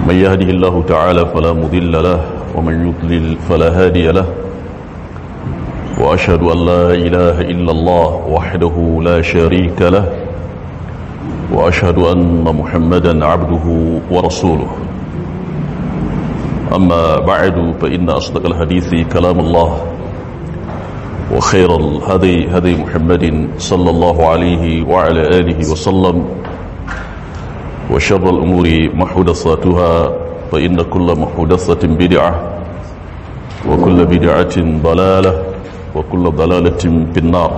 من يهده الله تعالى فلا مضل له ومن يضلل فلا هادي له وأشهد أن لا إله إلا الله وحده لا شريك له وأشهد أن محمدا عبده ورسوله أما بعد فإن أصدق الحديث كلام الله وخير الهدي هدي محمد صلى الله عليه وعلى آله وسلم وشر الأمور محدثاتها فإن كل محدثة بدعة وكل بدعة ضلالة وكل ضلالة في النار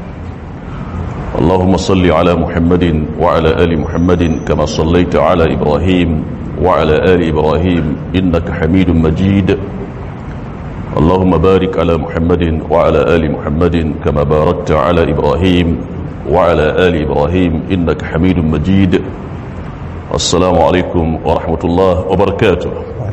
اللهم صل على محمد وعلى آل محمد كما صليت على إبراهيم وعلى آل إبراهيم إنك حميد مجيد اللهم بارك على محمد وعلى آل محمد كما باركت على إبراهيم وعلى آل إبراهيم إنك حميد مجيد السلام عليكم ورحمة الله وبركاته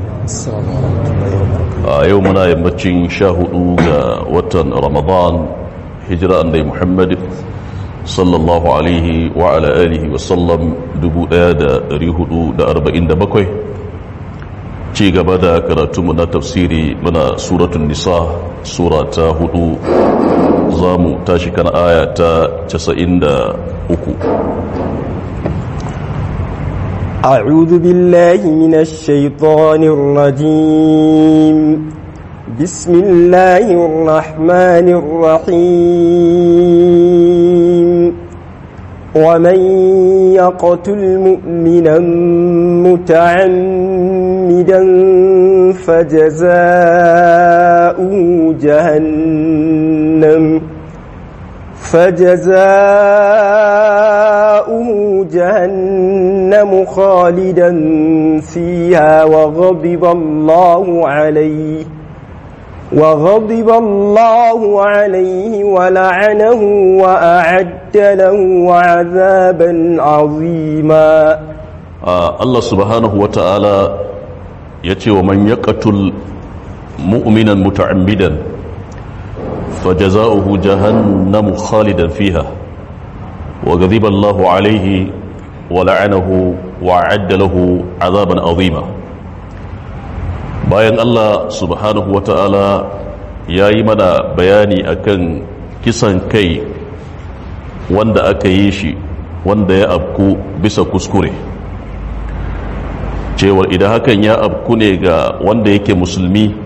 يومنا يمتشين شاهدوا وطن رمضان هجرة أني محمد صلى الله عليه وعلى آله وسلم دبو آدا ريهدو دا أربعين دا بكوي ci gaba da karatunmu na tafsiri muna suratun nisa sura ta hudu za mu tashi kan aya ta 93 أعوذ بالله من الشيطان الرجيم بسم الله الرحمن الرحيم ومن يقتل مؤمنا متعمدا فجزاؤه جهنم فجزاؤه جهنم خالدا فيها وغضب الله عليه وغضب الله عليه ولعنه وأعد له عذابا عظيما آه الله سبحانه وتعالى يتي ومن يقتل مؤمنا متعمدا فجزاؤه جهنم خالدا فيها وغضب الله عليه ولعنه وأعد له عذابا عظيما bayan Allah subhanahu wa ta'ala ya yi mana bayani akan kisan kai wanda aka yi shi wanda ya abku bisa kuskure cewar idan hakan ya abku ne ga wanda yake musulmi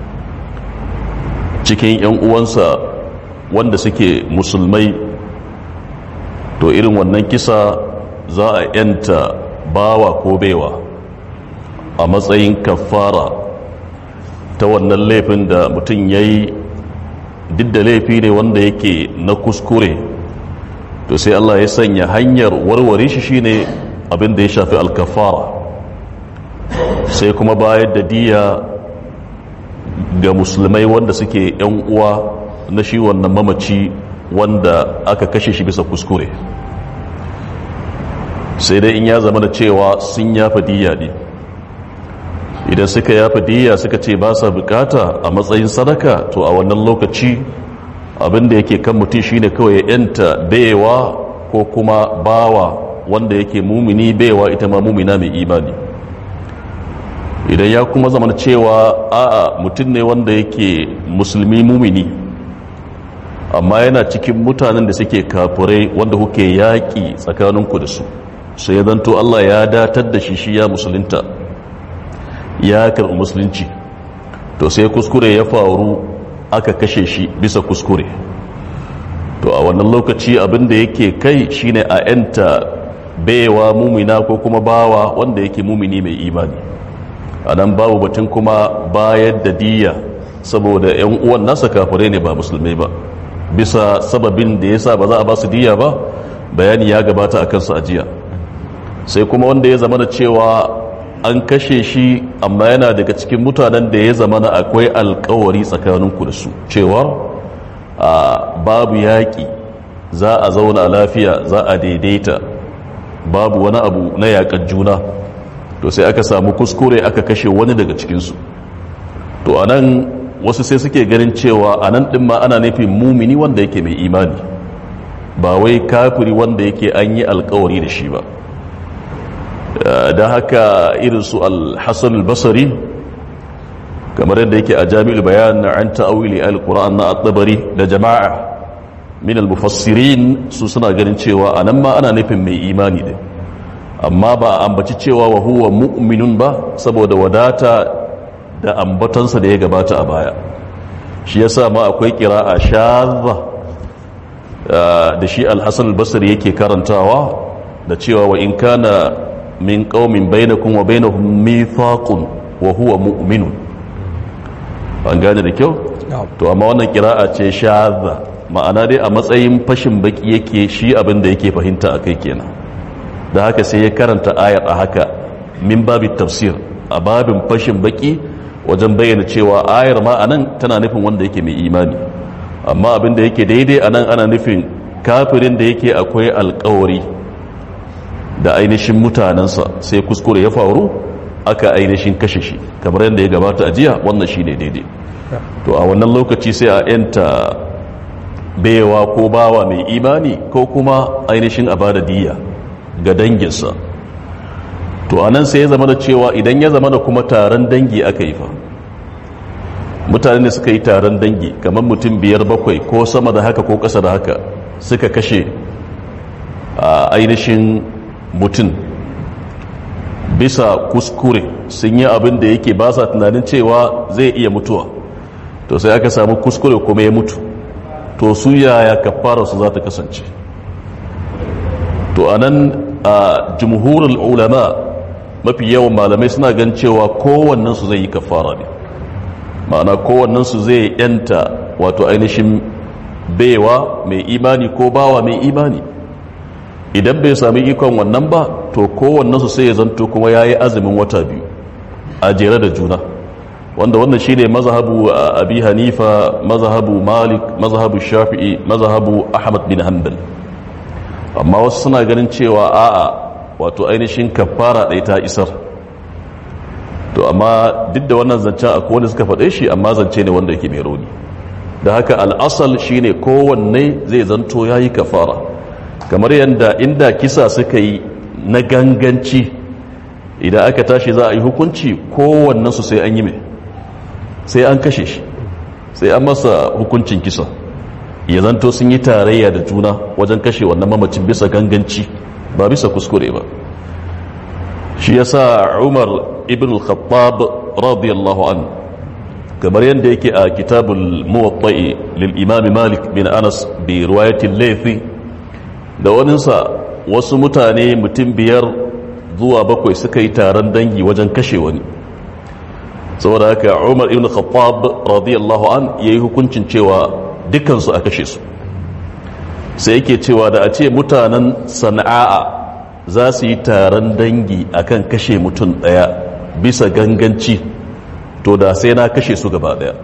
cikin 'yan uwansa wanda suke musulmai to irin wannan kisa za a 'yanta bawa ko baiwa a matsayin kafara ta wannan laifin da mutum ya yi duk da laifi ne wanda yake na kuskure to sai Allah ya sanya hanyar warware shi shine abin da ya shafi alkafara sai kuma bayar da diya ga musulmai wanda suke yan uwa na shi wannan mamaci wanda aka kashe shi bisa kuskure sai dai in ya zama da cewa sun yafa diya ne idan suka yafa diya suka ce ba sa bukata a matsayin sadaka to a wannan lokaci abinda yake kan mutum shine kawai ya yanta baiwa ko kuma bawa wanda yake mumini baiwa ita ma mumina mai imani idan ya kuma zama cewa a'a mutum ne wanda yake musulmi mumini amma yana cikin mutanen da suke kafurai wanda kuke yaƙi tsakaninku da su sai ya zanto Allah ya datar da shi shi ya musulunta ya karɓi musulunci to sai kuskure ya faru aka kashe shi bisa kuskure to a wannan lokaci abin da yake kai shine a yanta baiwa mumina ko kuma bawa wanda yake mumini mai imani a nan babu batun kuma bayar da diya saboda 'yan uwan nasa kafirai ne ba musulmai ba bisa sababin da ya sa ba za a ba su diya ba bayani ya gabata a kansu ajiya sai kuma wanda ya zama da cewa an kashe shi amma yana daga cikin mutanen da ya zama na akwai alkawari tsakaninku da su cewar babu yaƙi za a zauna lafiya za a daidaita babu wani abu na yaƙar juna to sai aka samu kuskure aka kashe wani daga cikinsu to a nan wasu sai suke ganin cewa a nan ɗin ma ana nufin mumini wanda yake mai imani ba wai kafiri wanda yake an yi alkawari da shi ba da haka irin su al-hassan al-basari kamar yadda yake a jami'ul bayan an ta'awili al-qur'an na at-tabari da jama'a min al-mufassirin su suna ganin cewa anan ma ana nufin mai imani din amma ba a ambaci cewa wa huwa mu'minun ba saboda wadata da ambatansa da ya gabata a baya shi yasa ma akwai qira'a shadha da shi al-hasan al-basri yake karantawa da cewa wa in kana min qaumin bainakum wa bainahum mithaqun wa huwa mu'minun an gane da kyau to amma wannan kira'a ce shadha ma'ana dai a matsayin fashin baki yake shi abin da yake fahimta akai kenan da haka sai ya karanta ayar a haka min babi tafsir a babin fashin baki wajen bayyana cewa ayar ma anan tana nufin wanda yake mai imani amma abin da yake daidai anan ana nufin kafirin da yake akwai alkawari da ainihin mutanensa sai kuskure ya faru aka ainihin kashe shi kamar yadda ya gabata a jiya wannan shi ne daidai to a wannan lokaci sai a yanta baiwa ko bawa mai imani ko kuma ainihin a bada diya ga danginsa to a nan sai ya zama da cewa idan ya zama da kuma taron dangi aka yi fa mutane da suka yi taron dangi kamar mutum biyar bakwai ko sama da haka ko ƙasa da haka suka kashe a ainihin mutum bisa kuskure sun yi abin da yake ba sa tunanin cewa zai iya mutuwa to sai aka samu kuskure kuma ya mutu to su yaya kafara su za ta kasance to a nan a jumhurul ulama mafi yawan malamai suna gan cewa kowannensu zai yi kafara ne ma'ana kowannensu zai yanta wato ainihin baiwa mai imani ko bawa mai imani idan bai sami ikon wannan ba to kowannensu sai ya zanto kuma ya yi azumin wata biyu a jere da juna wanda wannan shi ne mazhabu abi hanifa mazhabu malik mazhabu shafi'i mazhabu ahmad bin hanbal amma wasu suna ganin cewa a'a wato ainihin kafara ɗaya ta isar to amma duk da wannan zancen a kowane suka faɗe shi amma zance ne wanda yake mai rauni da haka al'asal shine kowanne zai zanto ya yi kafara kamar yadda inda kisa suka yi na ganganci idan aka tashi za a yi hukunci kowannensu sai an yi mai sai an kashe shi sai an masa hukuncin kisa ya zanto sun yi tarayya da juna wajen kashe wannan mamacin bisa ganganci ba bisa kuskure ba shi yasa umar ibn al-khattab radiyallahu an kamar yadda yake a kitabul muwatta'i lil imam malik bin anas bi riwayatil laythi da waninsa wasu mutane mutum biyar zuwa bakwai suka yi taron dangi wajen kashe wani saboda haka umar ibn khattab radiyallahu an yayi hukuncin cewa dukansu a kashe su sai yake cewa da a ce mutanen sana'a za su yi taron dangi akan kashe mutum daya bisa ganganci to da sai na kashe su gaba daya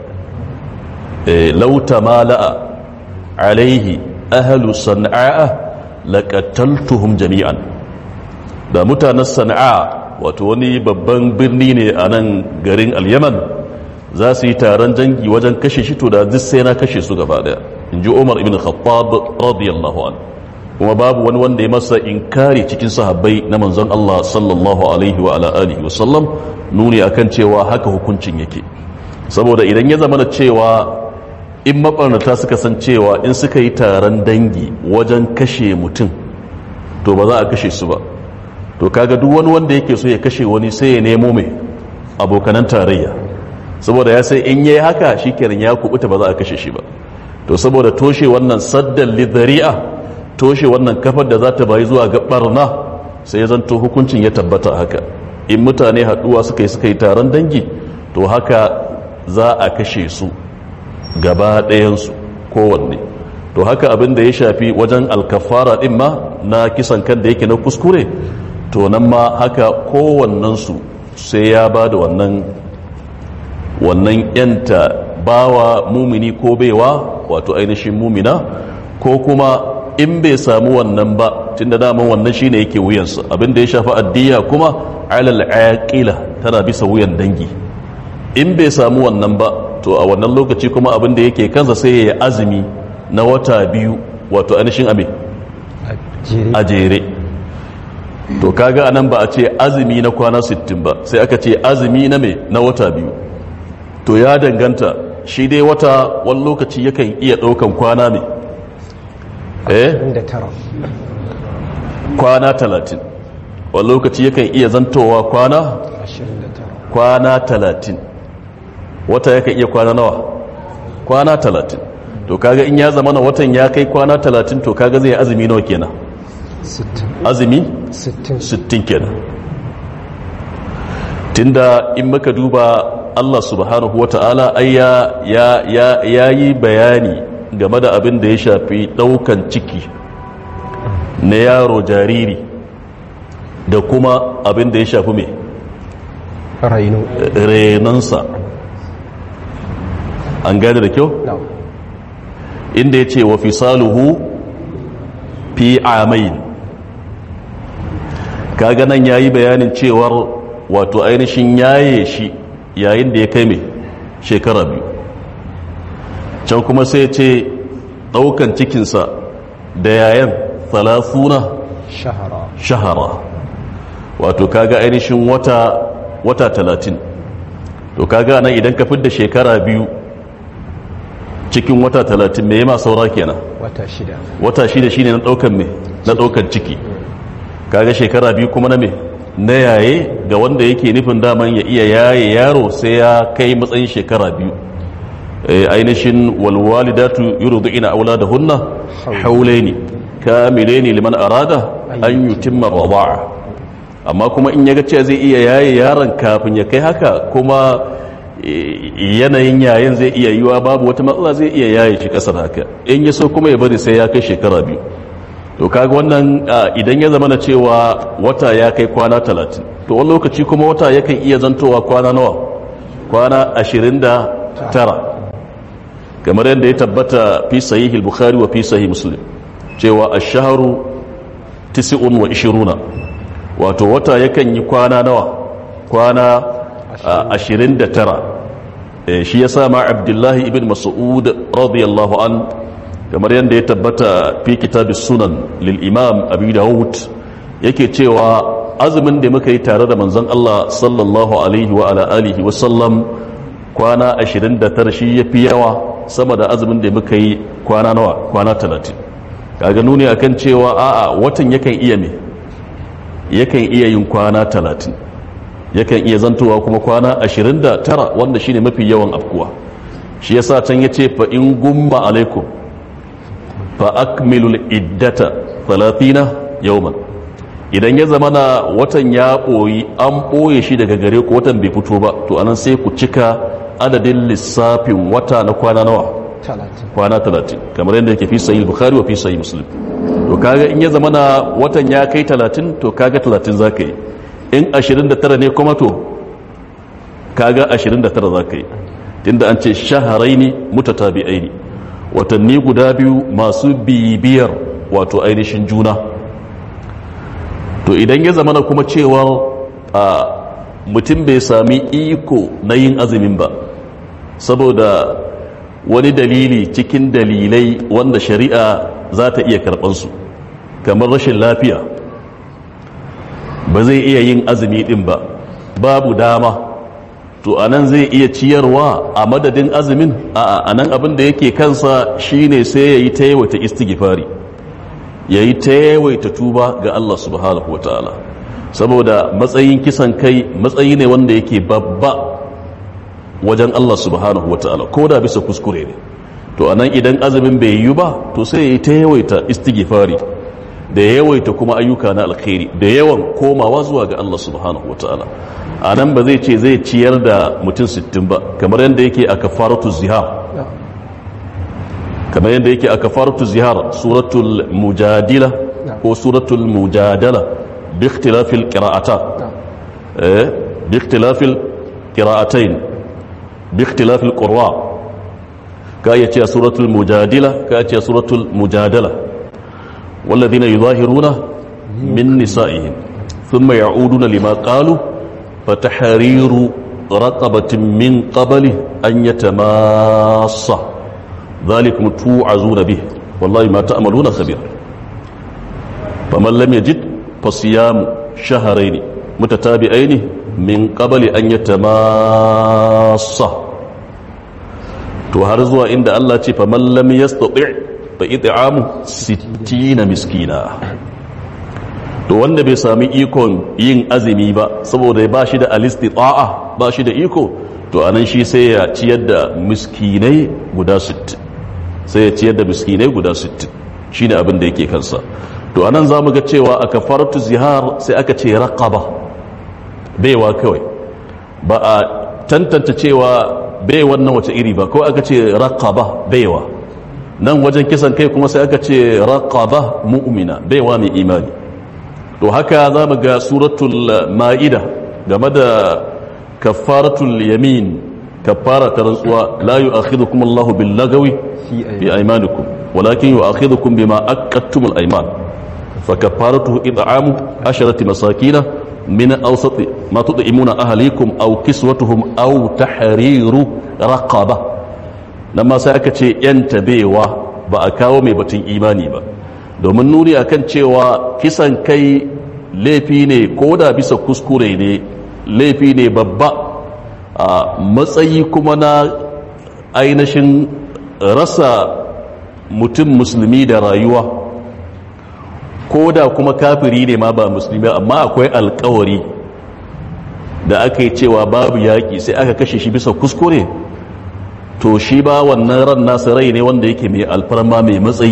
lauta mala'a alaihi ahalu sana'a laƙataltuhum jami'an da mutanen sana'a wato wani babban birni ne a nan garin al-yaman za su yi taron dangi wajen kashe shi to da duk sai na kashe su gaba daya in ji umar ibn khattab radiyallahu an kuma babu wani wanda ya masa inkari cikin sahabbai na manzon Allah sallallahu alaihi wa ala alihi wa sallam nuni akan cewa haka hukuncin yake saboda idan ya zama da cewa in mabarnata suka san cewa in suka yi taron dangi wajen kashe mutum to ba za a kashe su ba to kaga duk wani wanda yake so ya kashe wani sai ya nemo mai abokanan tarayya saboda ya sai in yayi haka shikenan ya kubuta ba za a kashe shi ba to saboda toshe wannan saddan lidhari'a toshe wannan kafar da za ta bayi zuwa ga barna sai ya zanto hukuncin ya tabbata haka in mutane haduwa suka yi suka yi taron dangi to haka za a kashe su gaba ɗayansu kowanne to haka abin da ya shafi wajen alkafara ɗin ma na kisan kan da yake na kuskure to nan ma haka kowannensu sai ya ba da wannan wannan yanta bawa mumini ko baiwa wato ainihin mumina ko kuma in bai samu wannan ba tunda daman wannan shine yake wuyansa abin da ya shafi addiya kuma alal aqila tana bisa wuyan dangi in bai samu wannan ba to a wannan lokaci kuma abin da yake kansa sai ya yi azumi na wata biyu wato ainihin abin a jere to kaga anan ba a ce azumi na kwana 60 ba sai aka ce azumi na me na wata biyu to ya danganta shi dai wata wani lokaci yakan iya ɗaukan kwana ne eh inda tara kwana 30 wani lokaci yakan iya zantowa kwana ashirin da tara kwana 30 wata yakan iya kwana nawa kwana 30 to kaga in ya zama na watan ya kai kwana 30 to kaga zai azumi nawa kenan sittin azumi sittin 60 kenan tunda in muka duba Allah subhanahu wata'ala ai ya ya ya yayi bayani game da abin da ya shafi daukan ciki na yaro jariri da kuma abin da ya shafi mai raino renonsa an gane da kyau na inda ya ce wa fisaluhu fi amain kaga nan ya yi bayanin cewar wato ainihin yaye shi yayin da ya kai mai shekara biyu can kuma sai ce daukan cikinsa da yayan thalathuna shahara shahara wato kaga ainihin wata wata talatin to kaga nan idan ka fidda shekara biyu cikin wata talatin me ma saura kenan wata shida wata shida shine na daukan me na daukan ciki kaga shekara biyu kuma na me na yaye ga wanda yake nufin daman ya iya yaye yaro sai ya kai matsayin shekara biyu Eh, ainihin walwalidatu yurdu'ina auladahunna haulaini kamilaini liman arada an yutimma rida'a amma kuma in yaga cewa zai iya yaye yaron kafin ya kai haka kuma eh, yanayin yayin zai iya yiwa babu wata matsala zai iya yaye shi kasar haka in ya so kuma ya bari sai ya kai shekara biyu to kaga wannan ah, idan ya zama na cewa wata ya kai kwana talatin to wani lokaci kuma wata yakan iya zantowa kwana nawa kwana ashirin da tara kamar yadda ya tabbata fi sahih al-bukhari wa fi sahih muslim cewa ash-shahru tis'un wa ishiruna wato wata yakan yi kwana nawa kwana ah, ashirin da tara Eh, shi yasa ma abdullahi ibn mas'ud radiyallahu an kamar yadda ya tabbata fi kitabis sunan lil imam abi dawud yake cewa azumin da muka yi tare da manzon Allah sallallahu alaihi wa ala alihi wa sallam kwana 29 shi yafi yawa sama da azumin da muka yi kwana nawa kwana 30 kaga nuni akan cewa a'a watan yakan iya me yakan iya yin kwana 30 yakan iya zantowa kuma kwana 29 wanda shine mafi yawan afkuwa shi yasa can yace fa in gumma alaikum fa akmilul iddata 30 yawman idan ya zama na watan ya ɓoyi an ɓoye shi daga gare ku watan bai fito ba to anan sai ku cika adadin lissafin wata na kwana nawa talatin kwana 30 kamar yadda yake fi sahih bukhari wa fi sahih muslim to kaga in ya zama na watan ya kai 30 to kaga 30 zaka yi in 29 ne kuma to kaga 29 zaka yi tunda an ce shaharaini mutatabi'aini watanni guda biyu masu bibiyar wato ainihin juna to idan ya zama na kuma cewa a mutum bai sami iko na yin azumin ba saboda wani dalili cikin dalilai wanda shari'a za ta iya karɓansu kamar rashin lafiya ba zai iya yin azumi ɗin ba babu dama to anan zai iya ciyarwa a madadin azumin a anan abin da yake kansa shine sai ya yi ta yawaita istighfari ya yi ta yawaita tuba ga Allah subhanahu wa ta'ala saboda matsayin kisan kai matsayi ne wanda yake babba wajen Allah subhanahu wa ta'ala ko da bisa kuskure ne to anan idan azumin bai yi ba to sai ya yi ta yawaita istighfari da yawaita kuma ayyuka na alkhairi da yawan komawa zuwa ga Allah subhanahu wa ta'ala a nan ba zai ce zai ciyar da mutum 60 ba kamar yadda yake a kafaratu zihar kamar yadda yake a kafaratu zihar suratul mujadila ko suratul mujadala bi ikhtilafil qira'ata eh bi ikhtilafil qira'atayn bi ikhtilafil qurra ka ya ce suratul mujadila ka ya ce suratul mujadala والذين يظاهرون من نسائهم ثم يعودون لما قالوا فتحرير رقبة من قبل أن يتماص ذلكم توعزون به والله ما تأملون خبير فمن لم يجد fasiyamu shaharaini mutatabi'aini min qabli an yatamassa to har zuwa inda Allah ce fa man lam yastati' fa it'amu 60 miskina to wanda bai sami ikon yin azumi ba saboda ba shi da alistita'a ba shi da iko to anan shi sai ya ciyar da miskinai guda 60 sai ya ciyar da miskinai guda 60 shine abin da yake kansa to anan zamu ga cewa a kafaratu zihar sai aka ce raqaba baiwa kawai ba a tantance cewa bai wannan wace iri ba ko aka ce raqaba baiwa nan wajen kisan kai kuma sai aka ce raqaba mu'mina baiwa mai imani to haka za mu ga suratul ma'ida game da kafaratul yamin kafara ta rantsuwa la yu'akhidhukum Allahu bil lagawi fi aymanikum walakin yu'akhidhukum bima aqadtum al ayman fa kafaratuhu it'amu asharati masakina min awsat ma tud'imuna ahlikum aw kiswatuhum aw tahriru raqaba nan ma sai aka ce yan tabewa ba a kawo mai batun imani ba domin nuni akan cewa kisan kai laifi ne ko da bisa kuskure ne laifi ne babba a matsayi kuma na ainihin rasa mutum musulmi da rayuwa ko da kuma kafiri ne ma ba musulmi amma akwai alkawari da aka yi cewa babu yaƙi sai aka kashe shi bisa kuskure to shi ba wannan ran nasa rai ne wanda yake mai alfarma mai matsayi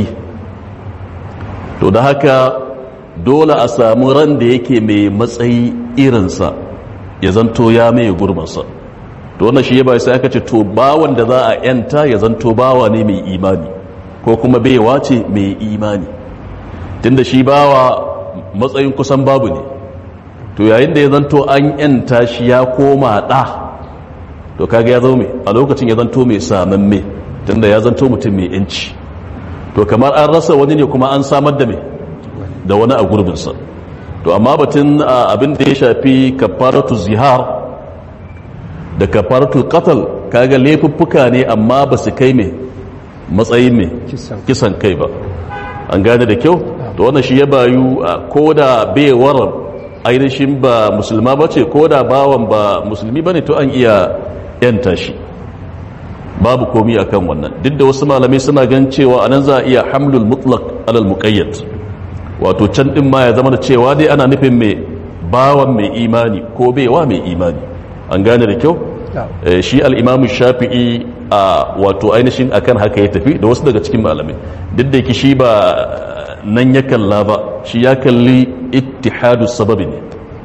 to da haka dole a samu ran da yake mai matsayi irinsa ya zanto ya mai gurbansa to wannan shi ya bai sai aka ce to bawan da za a yanta ya zanto bawa ne mai imani ko kuma baiwa ce mai imani tunda shi bawa matsayin kusan babu ne to yayin da ya zanto an yanta shi ya koma ɗa to kaga ya zo mai a lokacin ya zanto mai samamme tunda ya zanto mutum mai yanci to kamar an rasa wani ne kuma an samar da mai da wani a gurbinsa to amma batun abin da ya shafi kafaratu zihar da kafaratu qatl kaga laifuffuka ne amma ba su kai mai matsayin mai kisan kai ba an gane da kyau to wannan shi ya bayu ko da baiwar ainihin ba musulma ba ce ko da bawan ba musulmi ba ne to an iya yanta shi babu komi akan wannan duk da wasu malamai suna gan cewa anan za a iya hamlul mutlaq alal muqayyad wato can din ma ya zama da cewa dai ana nufin mai bawan mai imani ko baiwa mai imani an gane da kyau shi al-imam shafi'i a wato ainihin akan haka ya tafi da wasu daga cikin malamai duk da yake shi ba nan ya kalla ba shi ya kalli ittihadu sababi ne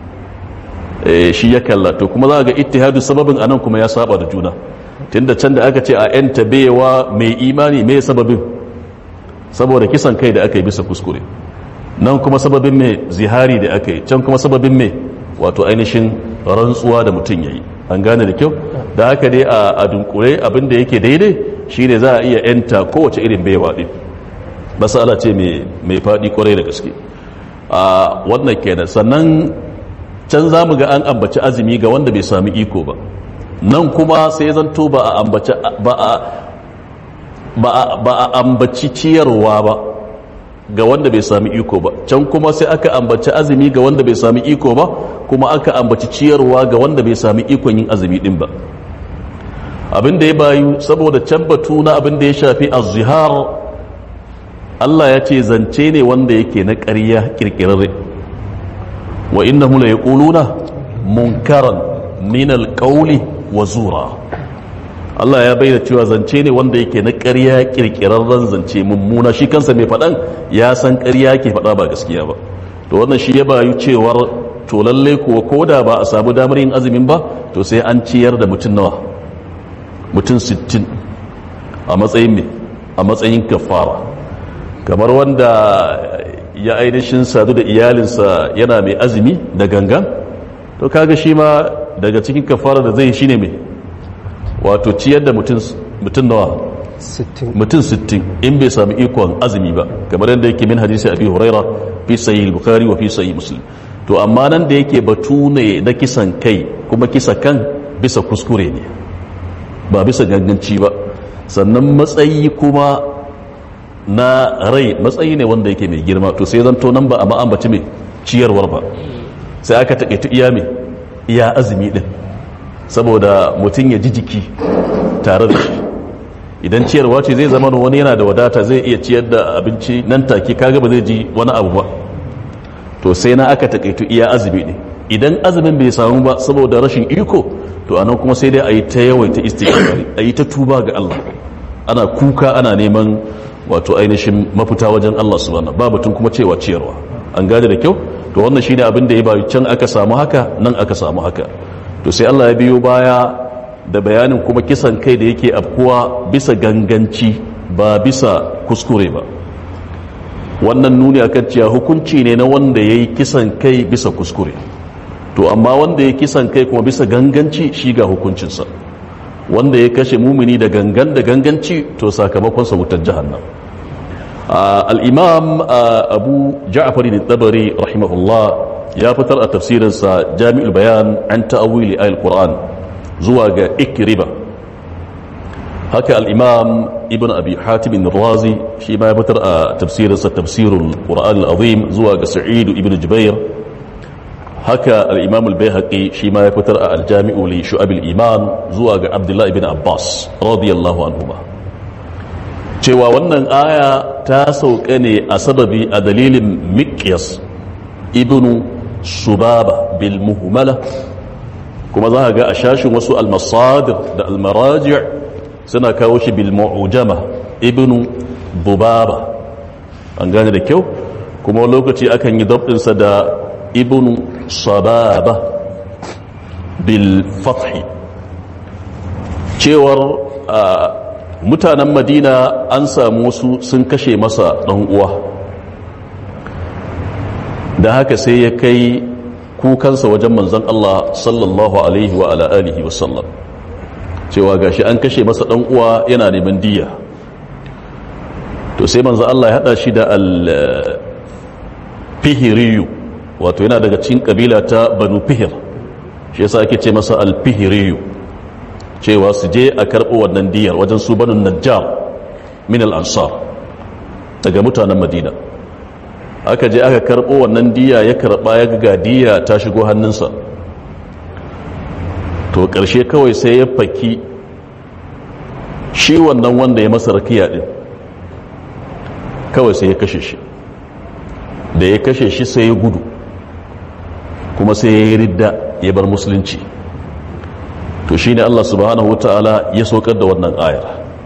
shi ya kalla to kuma za ga ittihadu sababin anan kuma ya saba da juna tunda can da aka ce a yan tabewa mai imani mai sababin saboda kisan kai da aka yi bisa kuskure nan kuma sababin mai zihari da aka yi can kuma sababin mai wato ainihin rantsuwa da mutum ya yi an gane da kyau da haka dai a dunkure abin da yake daidai shine za a iya yanta kowace irin baiwa din masala ce mai faɗi kwarai da gaske a wannan kenan sannan can za mu ga an ambaci azumi ga wanda bai sami iko ba nan kuma sai zanto ba a ambaci ba a ba a ambaci ciyarwa ba ga wanda bai sami iko ba can kuma sai aka ambaci azumi ga wanda bai sami iko ba kuma aka ambaci ciyarwa ga wanda bai sami ikon yin azumi din ba abin da ya bayu saboda can batu na abin da ya shafi az-zihar Allah ya ce zance ne wanda yake na ƙarya kirkirarre wa innahu la yaquluna munkaran min al-qawli wa zura Allah ya bayyana cewa zance ne wanda yake na ƙarya kirkirarren zance mummuna shi kansa mai faɗan ya san ƙarya ke faɗa ba gaskiya ba to wannan shi ya bayu cewar to lalle kuwa koda ba a samu damar yin azumin ba to sai an ciyar da mutum nawa mutum 60 a matsayin me a matsayin kafara kamar wanda ya ainihin sadu da iyalinsa yana mai azumi da gangan to kaga shi ma daga cikin kafara da zai shine mai wato ciyar da mutum nawa mutum 60 in bai sami ikon azumi ba kamar yadda yake min hadisi abi huraira fi sahih bukhari wa fi sahih muslim to amma nan da yake batu ne na kisan kai kuma kisa kan bisa kuskure ne ba bisa ganganci ba sannan matsayi kuma na rai matsayi ne wanda yake mai girma to sai zan to nan ba a ma'ambaci mai ciyarwar ba sai aka taƙaitu iya mai iya azumi ɗin saboda mutum ya ji jiki tare da shi idan ciyarwa ce zai zama wani yana da wadata zai iya ciyar da abinci nan take kaga ba zai ji wani abu ba to sai na aka taƙaitu iya azumi ne idan azumin bai samu ba saboda rashin iko to anan kuma sai dai a yi ta yawaita istighfari a yi ta tuba ga Allah ana kuka ana neman wato ainihin mafita wajen Allah subhanahu ba batun kuma cewa ciyarwa an gane da kyau to wannan shine abin da ya bayu can aka samu haka nan aka samu haka to sai Allah ya biyo baya da bayanin kuma kisan kai da yake afkuwa bisa ganganci ba bisa kuskure ba wannan nuni akan cewa hukunci ne na wanda yayi kisan kai bisa kuskure to amma wanda ya kisan kai kuma bisa ganganci shi ga hukuncinsa wanda ya kashe mumini da gangan da ganganci to sakamakonsa wutar jahannam al'imam abu ja'afari da tabari rahimahullah ya fitar a tafsirinsa jami'ul bayan an ta'awili ayil qur'an zuwa ga ikriba haka al'imam ibn abi hatimin razi shi ma ya fitar a tafsirinsa tafsirul qur'an al'azim zuwa ga sa'idu ibn jubair haka al'imam al-bayhaqi shi ma ya fitar a aljami'u li shu'abil iman zuwa ga abdullahi ibn abbas radiyallahu anhuma cewa wannan aya ta sauka ne a sababi a dalilin mikyas ibn subaba bil muhmala kuma za ga a shashin wasu almasadir da almaraji suna kawo shi bil mu'jama ibn bubaba an gane da kyau kuma lokaci akan yi dabdinsa da ibn sababa bil fathi cewar mutanen madina an samu wasu sun kashe masa ɗan uwa da haka sai ya kai kukansa wajen manzan Allah sallallahu alaihi wa ala alihi wasallam cewa gashi an kashe masa ɗan uwa yana neman diya to sai manzan Allah ya haɗa shi da al-fihiriyu wato yana daga cikin kabila ta banu fihir shi yasa ake ce masa al-fihiriyu cewa su je a karɓo wannan diyar wajen su banu najjar min al-ansar daga mutanen madina aka je aka karɓo wannan diya ya karɓa ya ga diya ta shigo hannunsa to ƙarshe kawai sai ya faki shi wannan wanda ya masa rakiya ɗin kawai sai ya kashe shi da ya kashe shi sai ya gudu kuma sai ya yi ridda ya bar musulunci to shi ne Allah subhanahu wa ta'ala ya saukar da wannan ayar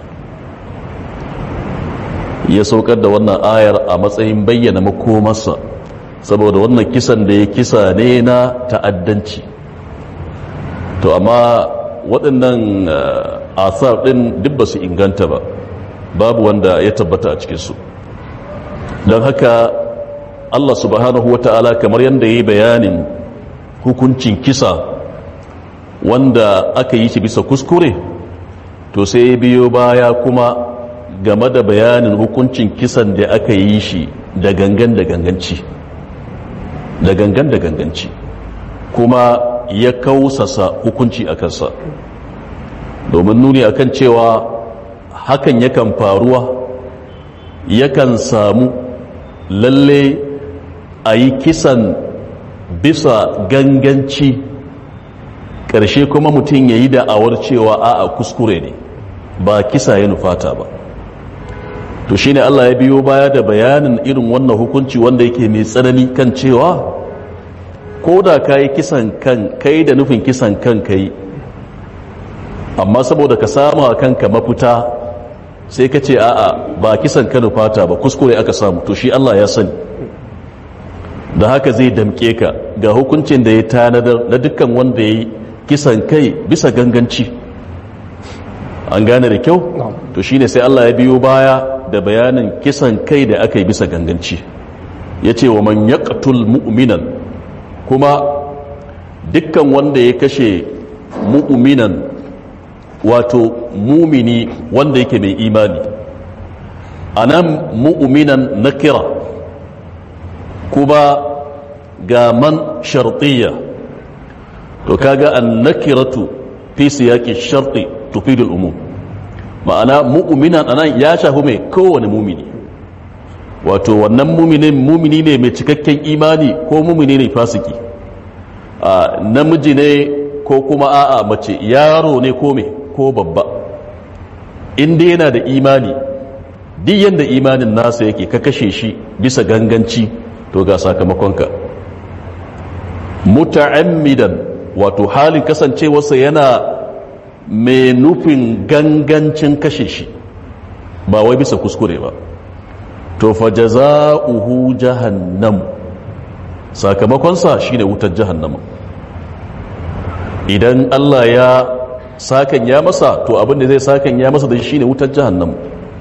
ya saukar da wannan ayar a matsayin bayyana makomarsa saboda wannan kisan da ya kisa ne na ta'addanci to amma waɗannan asar ɗin duk ba su inganta ba babu wanda ya tabbata a cikinsu don haka Allah subhanahu wa ta'ala kamar yadda ya yi bayanin hukuncin kisa wanda aka yi shi bisa kuskure to sai ya biyo baya kuma game da bayanin hukuncin kisan da aka yi shi da gangan da ganganci da gangan da ganganci kuma ya kausasa hukunci a kansa domin nuni akan cewa hakan yakan faruwa yakan samu lalle a yi kisan bisa ganganci ƙarshe kuma mutum ya yi da'awar cewa a'a kuskure ne ba kisa ya nufata ba to shine Allah ya biyo baya da bayanin irin wannan hukunci wanda yake mai tsanani kan cewa ko da ka yi kisan kan kai da nufin kisan kan kai amma saboda ka samu a kanka mafita sai ka ce a'a ba kisan ka nufata ba kuskure aka samu to shi Allah ya sani da haka zai damke ka ga hukuncin da ya tanadar na dukkan wanda ya yi kisan kai bisa ganganci an gane da kyau to shine sai Allah ya biyo baya da bayanin kisan kai da aka yi bisa ganganci ya ce wa man yaqtul mu'minan kuma dukkan wanda ya kashe mu'minan wato mumini wanda yake mai imani anan mu'minan nakira kuma ga man shartiyya to kaga an nakiratu fi siyaqi sharti tufidu al-umum ma'ana mu'minan anan ya shafi mai kowane mumini wato wannan muminin mumini ne mai cikakken imani ko mumini ne fasiki a namiji ne ko kuma a'a mace yaro ne ko me ko babba inda yana da imani duk yanda imanin nasa yake ka kashe shi bisa ganganci to ga sakamakonka muta'ammidan wato halin kasancewarsa yana mai nufin gangancin kashe shi ba wai bisa kuskure ba to fa jaza'uhu jahannam sakamakonsa shine wutar jahannama idan Allah ya sakan ya masa to abin da zai sakan ya masa da shi shine wutar jahannam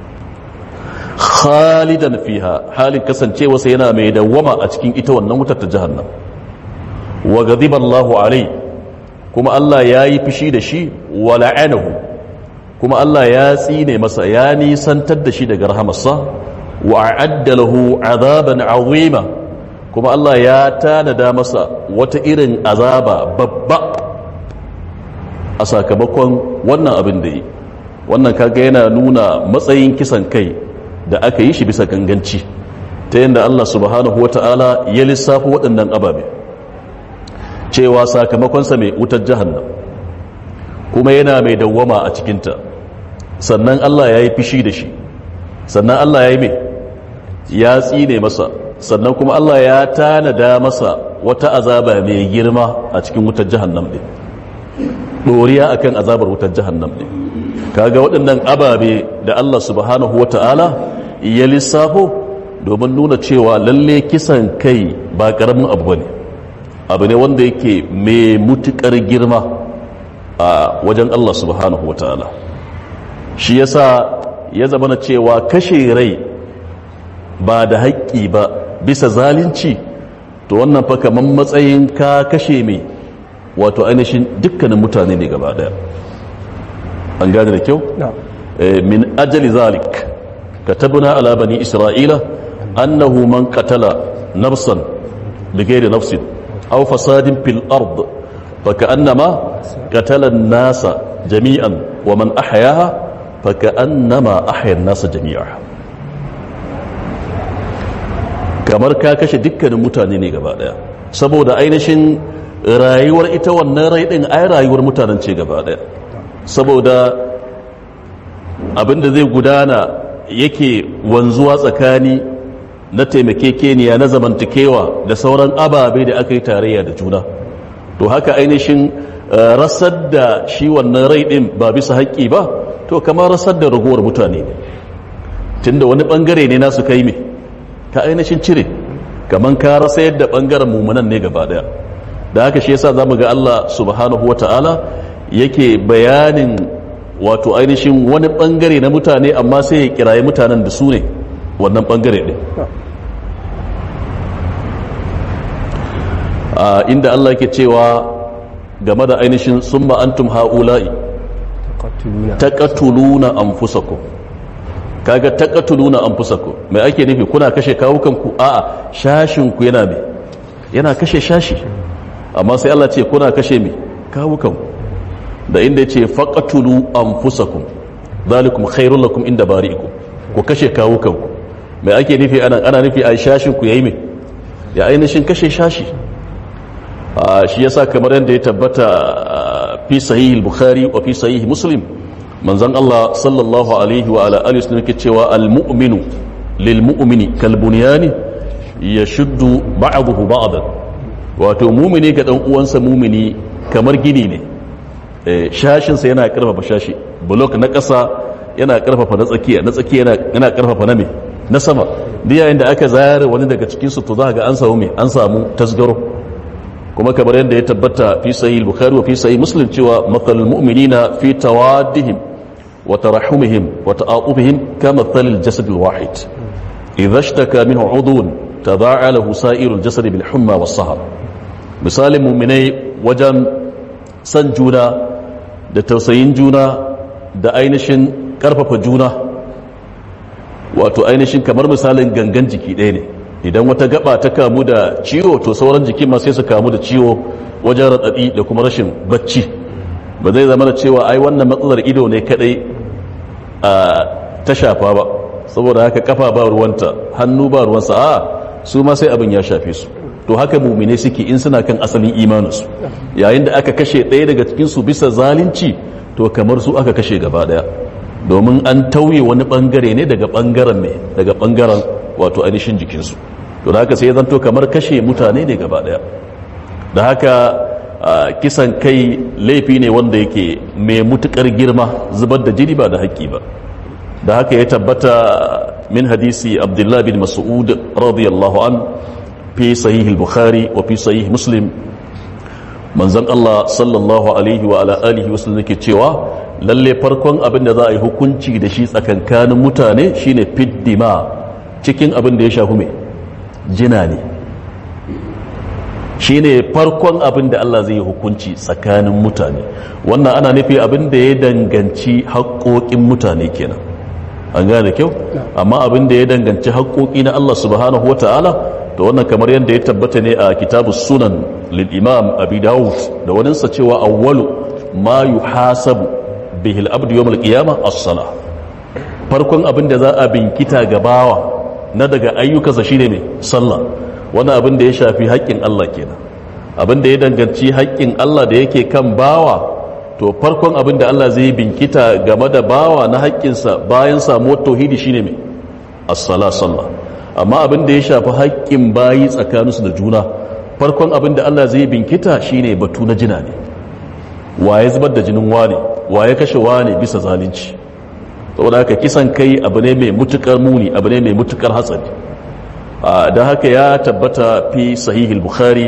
khalidan fiha halin kasancewarsa yana mai dawwama a cikin ita wannan wutar ta jahannam wa ghadiba Allahu alai kuma Allah ya yi fushi da shi wa la'anahu kuma Allah ya tsine masa ya nisantar da shi daga rahamarsa wa a'adda lahu azaban azima kuma Allah ya tanada masa wata irin azaba babba a sakamakon wannan abin da yi wannan kaga yana nuna matsayin kisan kai da aka yi shi bisa ganganci ta yadda Allah subhanahu wata'ala ya lissafa waɗannan ababe cewa sakamakonsa mai wutar jahannam kuma yana mai dawwama a cikinta sannan Allah ya yi fishi da shi sannan Allah ya yi mai ya tsine masa sannan kuma Allah ya tanada masa wata azaba mai girma a cikin wutar jahannam ɗin ɗoriya akan azabar wutar jahannam ɗin kaga waɗannan ababe da Allah subhanahu wa ta'ala ya lissafo domin nuna cewa lalle kisan kai ba ƙaramin abu ne abu ne wanda yake mai mutuƙar girma a wajen Allah subhanahu wa ta'ala shi yasa ya zama na cewa kashe rai ba da haƙƙi ba bisa zalunci to wannan fa kaman matsayin ka kashe mai wato ainihin dukkanin mutane ne gaba daya an gane da kyau min ajali zalik katabna ala bani isra'ila annahu man qatala nafsan bighairi nafsin aw fasadin fil ard فكأنما قتل الناس جميعا ومن أحياها فكأنما أحيا الناس جميعا kamar ka kashe dukkanin mutane ne gaba daya saboda ainihin rayuwar ita wannan rai din ai rayuwar mutanen ce gaba daya saboda abinda zai gudana yake wanzuwa tsakani na taimakekeniya na zamantakewa da sauran ababe da aka yi tarayya da juna to haka ainihin rasar da shi wannan rai din ba bisa haƙƙi ba to kamar rasar da ragowar mutane ne tunda wani bangare ne nasu kai me ka ainihin cire kamar ka rasa yadda bangaren mummunan ne gaba daya da haka shi yasa zamu ga Allah subhanahu wata'ala yake bayanin wato ainihin wani bangare na mutane amma sai ya kiraye mutanen da su ne wannan bangare ɗin inda Allah yake cewa game da ainihin summa antum ha'ula'i taqatuluna anfusakum kaga taqatuluna anfusakum mai ake nufi kuna kashe kawukanku a'a shashin ku yana me yana kashe shashi amma sai Allah ce kuna kashe me kawukanku da inda yace faqatulu anfusakum zalikum khairul lakum inda bari'ikum ku kashe kawukanku mai ake nufi anan ana nufi a shashin ku yayi me ya ainihin kashe shashi shi yasa kamar yadda ya tabbata fi sahih bukhari wa fi sahih muslim manzon Allah sallallahu alaihi wa ala alihi wasallam yake cewa al-mu'minu lil mu'mini kal bunyani yashuddu ba'dahu ba'dan wato mu'mini ga dan uwansa mu'mini kamar gini ne shashin sa yana karfafa shashi block na ƙasa yana karfafa na tsakiya na tsakiya yana yana karfafa na me na sama duk yayin da aka zare wani daga cikin su to za ga an samu me an samu tasgaro kuma kamar yadda ya tabbata fi sahih bukhari wa fi sahih muslim cewa mathalul mu'minina fi tawaddihim wa tarahumihim wa ta'atufihim kama mathalil jasad alwahid idha ishtaka minhu udhun tadaa'a lahu sa'irul jasad bil humma was sahar misalin mu'minai wajen san juna da tausayin juna da ainihin karfafa juna wato ainihin kamar misalin gangan jiki ɗaya ne idan wata gaba ta kamu da ciwo to sauran jikin ma sai su kamu da ciwo wajen raɗaɗi da kuma rashin bacci ba zai zama da cewa ai wannan matsalar ido ne kadai a ta shafa ba saboda haka kafa ba ruwanta hannu ba ruwansa a su ma sai abin ya shafe su to haka mumine suke in suna kan asalin imaninsu yayin da aka kashe ɗaya daga cikinsu bisa zalunci to kamar su aka kashe gaba ɗaya domin an tauye wani ɓangare ne daga ɓangaren ne daga ɓangaren wato ainihin jikinsu to da haka sai zanto kamar kashe mutane ne gaba ɗaya da haka kisan kai laifi ne wanda yake mai mutukar girma zubar da jini ba da haƙƙi ba da haka ya tabbata min hadisi abdullah bin mas'ud radiyallahu an fi sahih al-bukhari wa fi sahih muslim manzon Allah sallallahu alaihi wa ala alihi wa sallam yake cewa lalle farkon abin da za a yi hukunci da shi tsakankanin mutane shine fiddima cikin abin da ya shafi mai jina ne shine farkon abin da Allah zai yi hukunci tsakanin mutane wannan ana nufi abin da ya danganci haƙoƙin mutane kenan an gane kyau amma abin da ya danganci haƙoƙi na Allah subhanahu wata'ala to wannan kamar yadda ya tabbata ne a kitabu sunan lil imam abi dawud da waninsa cewa awwalu ma yuhasabu bihi al-abdu yawm al-qiyamah as-salah farkon abin da za a binkita gabawa na daga ayyukansa shine mai sallah wani abin da ya shafi haƙƙin Allah kenan abin da ya danganci haƙƙin Allah da yake kan bawa to farkon abin da Allah zai binkita game da bawa na haƙƙinsa bayan samuwar tauhidi shine mai as-sala sallah amma abin da ya shafi haƙƙin bayi tsakaninsu da juna farkon abin da Allah zai binkita shine batu na jina ne waye zubar da jinin wane waye kashe wane bisa zalunci saboda haka kisan kai abu ne mai mutukar muni abu ne mai mutukar hatsari da haka ya tabbata fi sahihul bukhari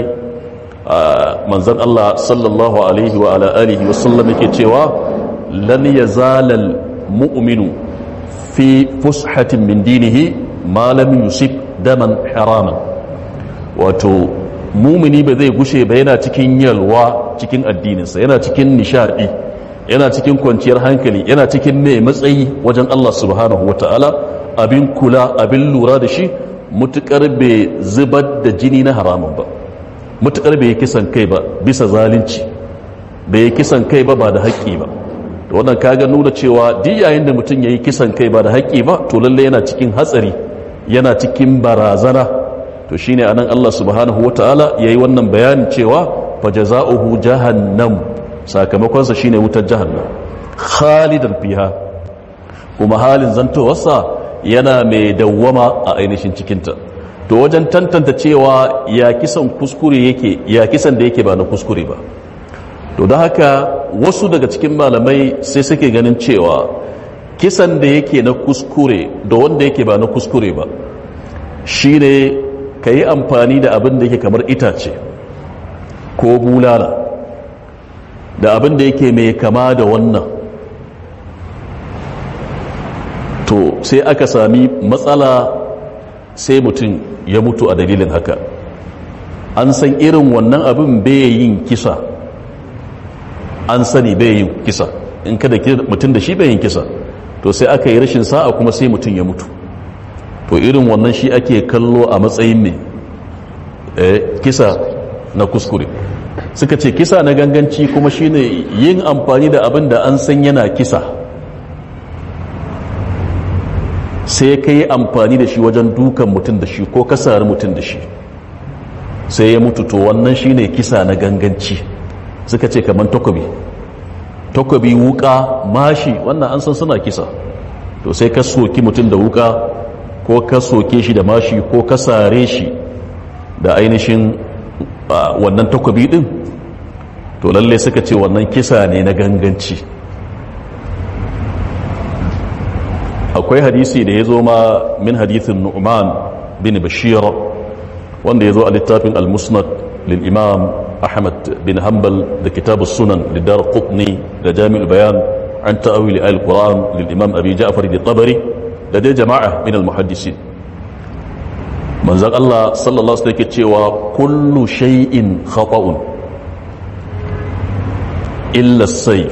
manzon Allah sallallahu alaihi wa ala alihi wa sallam yake cewa lan yazalal mu'minu fi fushatin min dinihi ma lam yusib daman haraman wato mumini ba zai gushe ba yana cikin yalwa cikin addininsa yana cikin nishadi yana cikin kwanciyar hankali yana cikin mai matsayi wajen Allah subhanahu wataala abin kula abin lura da shi mutukar bai zubar da jini na haramun ba mutukar bai kisan kai ba bisa zalunci bai kisan kai ba ba da haƙƙi ba da wannan kaga nuna cewa duk yayin da mutum ya yi kisan kai ba da haƙƙi ba to lalle yana cikin hatsari yana cikin barazana to shine anan Allah subhanahu wataala yayi wannan bayanin cewa fa jazaohu jahannam sakamakonsa shine wutar jahannam khalidan fiha kuma halin zantowarsa yana mai dawwama a ainihin cikinta to wajen tantanta cewa ya kisan kuskure yake ya kisan da yake ba na kuskure ba to da haka wasu daga cikin malamai sai suke ganin cewa kisan da yake na kuskure da wanda yake ba na kuskure ba shine ka yi amfani da abin da yake kamar itace ko bulala da abin da yake mai kama da wannan to sai aka sami matsala sai mutum ya mutu a dalilin haka an san irin wannan abin bai yin kisa an sani bai yin kisa in kada mutum da shi bai yin kisa to sai aka yi rashin sa'a kuma sai mutum ya mutu to irin wannan shi ake kallo a matsayin mai kisa na kuskure suka ce kisa na ganganci kuma shine yin amfani da abin da an san yana kisa sai ka yi amfani da shi wajen dukan mutum da shi ko kasar mutum da shi sai ya mutu to wannan shine kisa na ganganci suka ce kamar takobi takobi wuka mashi wannan an san suna kisa to sai ka soki mutum da wuka ko ka soke shi da mashi ko ka sare shi da ainihin wannan takobi din to lalle suka ce wannan kisa ne na ganganci akwai hadisi da ya zo ma min hadithin nu'man bin bashir wanda ya zo a littafin al-musnad lil imam ahmad bin hanbal da kitab sunan lidar qutni da jami'ul bayan an ta'awili al-quran lil imam abi ja'far al-tabari da dai jama'a min al-muhaddisin manzon Allah sallallahu alaihi wasallam cewa kullu shay'in khata'un illa as-sayf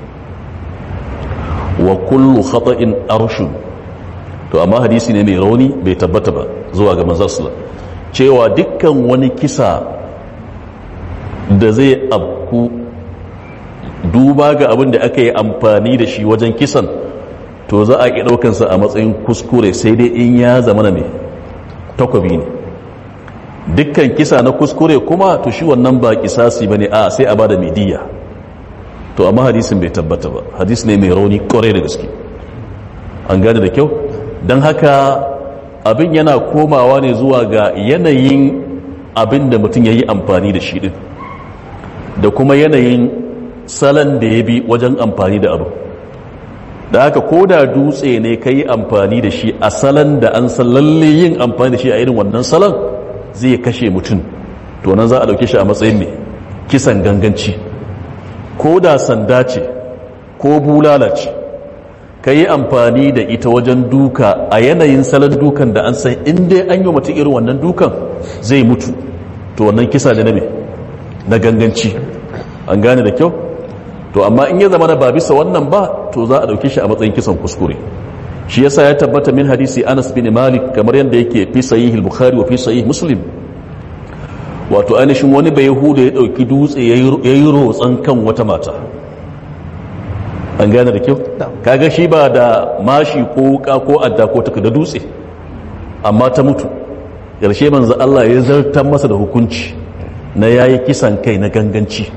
wa kullu khata'in arshun to amma hadisi ne mai rauni bai tabbata ba zuwa ga manzon sallallahu cewa dukkan wani kisa da zai abku duba ga abin da aka yi amfani da shi wajen kisan to za a iya ɗaukansa a matsayin kuskure sai dai in ya zama na mai takwabi ne dukkan kisa na kuskure kuma to shi wannan ba kisasi ba ne a sai a bada midiya to amma hadisin bai tabbata ba hadis ne mai rauni kwarai da gaske an gane da kyau don haka abin yana komawa ne zuwa ga yanayin abin da mutum ya yi amfani da shi din da kuma yanayin salon da ya bi wajen amfani da abu da haka ko da dutse ne ka yi amfani da shi a salon da an san lalle yin amfani da shi a irin wannan salon zai kashe mutum to nan za a dauke shi a matsayin mai kisan ganganci ko da sanda ce ko bulala ce ka yi amfani da ita wajen duka a yanayin salon dukan da an san inda an yi mutum irin wannan dukan zai mutu to wannan kisa da na mai na ganganci an gane da kyau to amma in ya zama na ba bisa wannan ba to za a dauke shi a matsayin kisan kuskure shi yasa ya tabbata min hadisi Anas bin Malik kamar yadda yake fi sahih al-Bukhari wa fi sahih Muslim wato ainihin wani bai yahuda ya dauki dutse yayi rotsan kan wata mata an gane da kyau kaga shi ba da mashi ko wuka ko adda ko taka da dutse amma ta mutu yarshe manzo Allah ya zartar masa da hukunci na yayi kisan kai na ganganci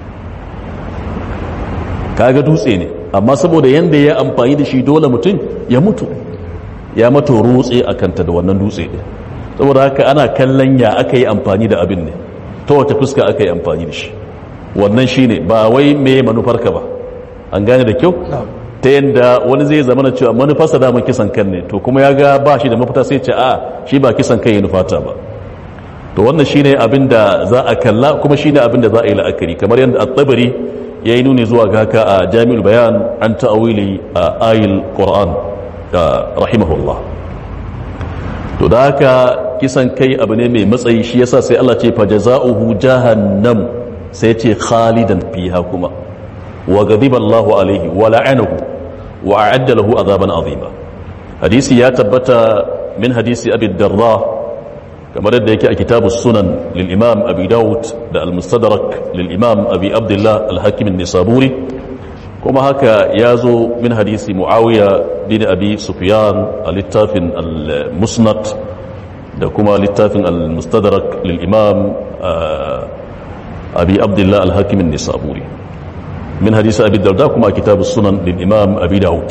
kaga dutse ne amma saboda yanda ya amfani da shi dole mutum ya mutu ya mato rutse a kanta da wannan dutse ne saboda haka ana kallon ya aka yi amfani da abin ne ta wata fuska aka yi amfani da shi wannan shi ne ba wai me manufarka ba an gane da kyau ta yadda wani zai zama na cewa manufarsa damar kisan kan ne to kuma ya ga ba shi da mafita sai ce a shi ba kisan kan ya nufata ba to wannan shi ne abin da za a kalla kuma shi ne abin da za a yi la'akari kamar yadda a tsabari ya yi nuni zuwa haka a jami'ul bayan an ta'awili a ayil ƙoran da rahimahullah to da haka kisan kai abu ne mai matsayi shi yasa sai Allah ce fa jaza'uhu jahannam sai ce khalidan fiha kuma wa ghadiba Allahu alaihi wa la'anahu wa a'adda lahu azaban azima hadisi ya tabbata min hadisi abi darda kamar yadda yake a kitabus sunan lil imam abi daud da al mustadrak lil imam abi abdullah al hakim an-nisaburi kuma haka ya zo min hadisi muawiya bin abi sufyan a littafin al musnad da kuma littafin al mustadrak lil imam abi abdullah al hakim an-nisaburi min hadisi abi darda kuma a kitabus sunan lil imam abi daud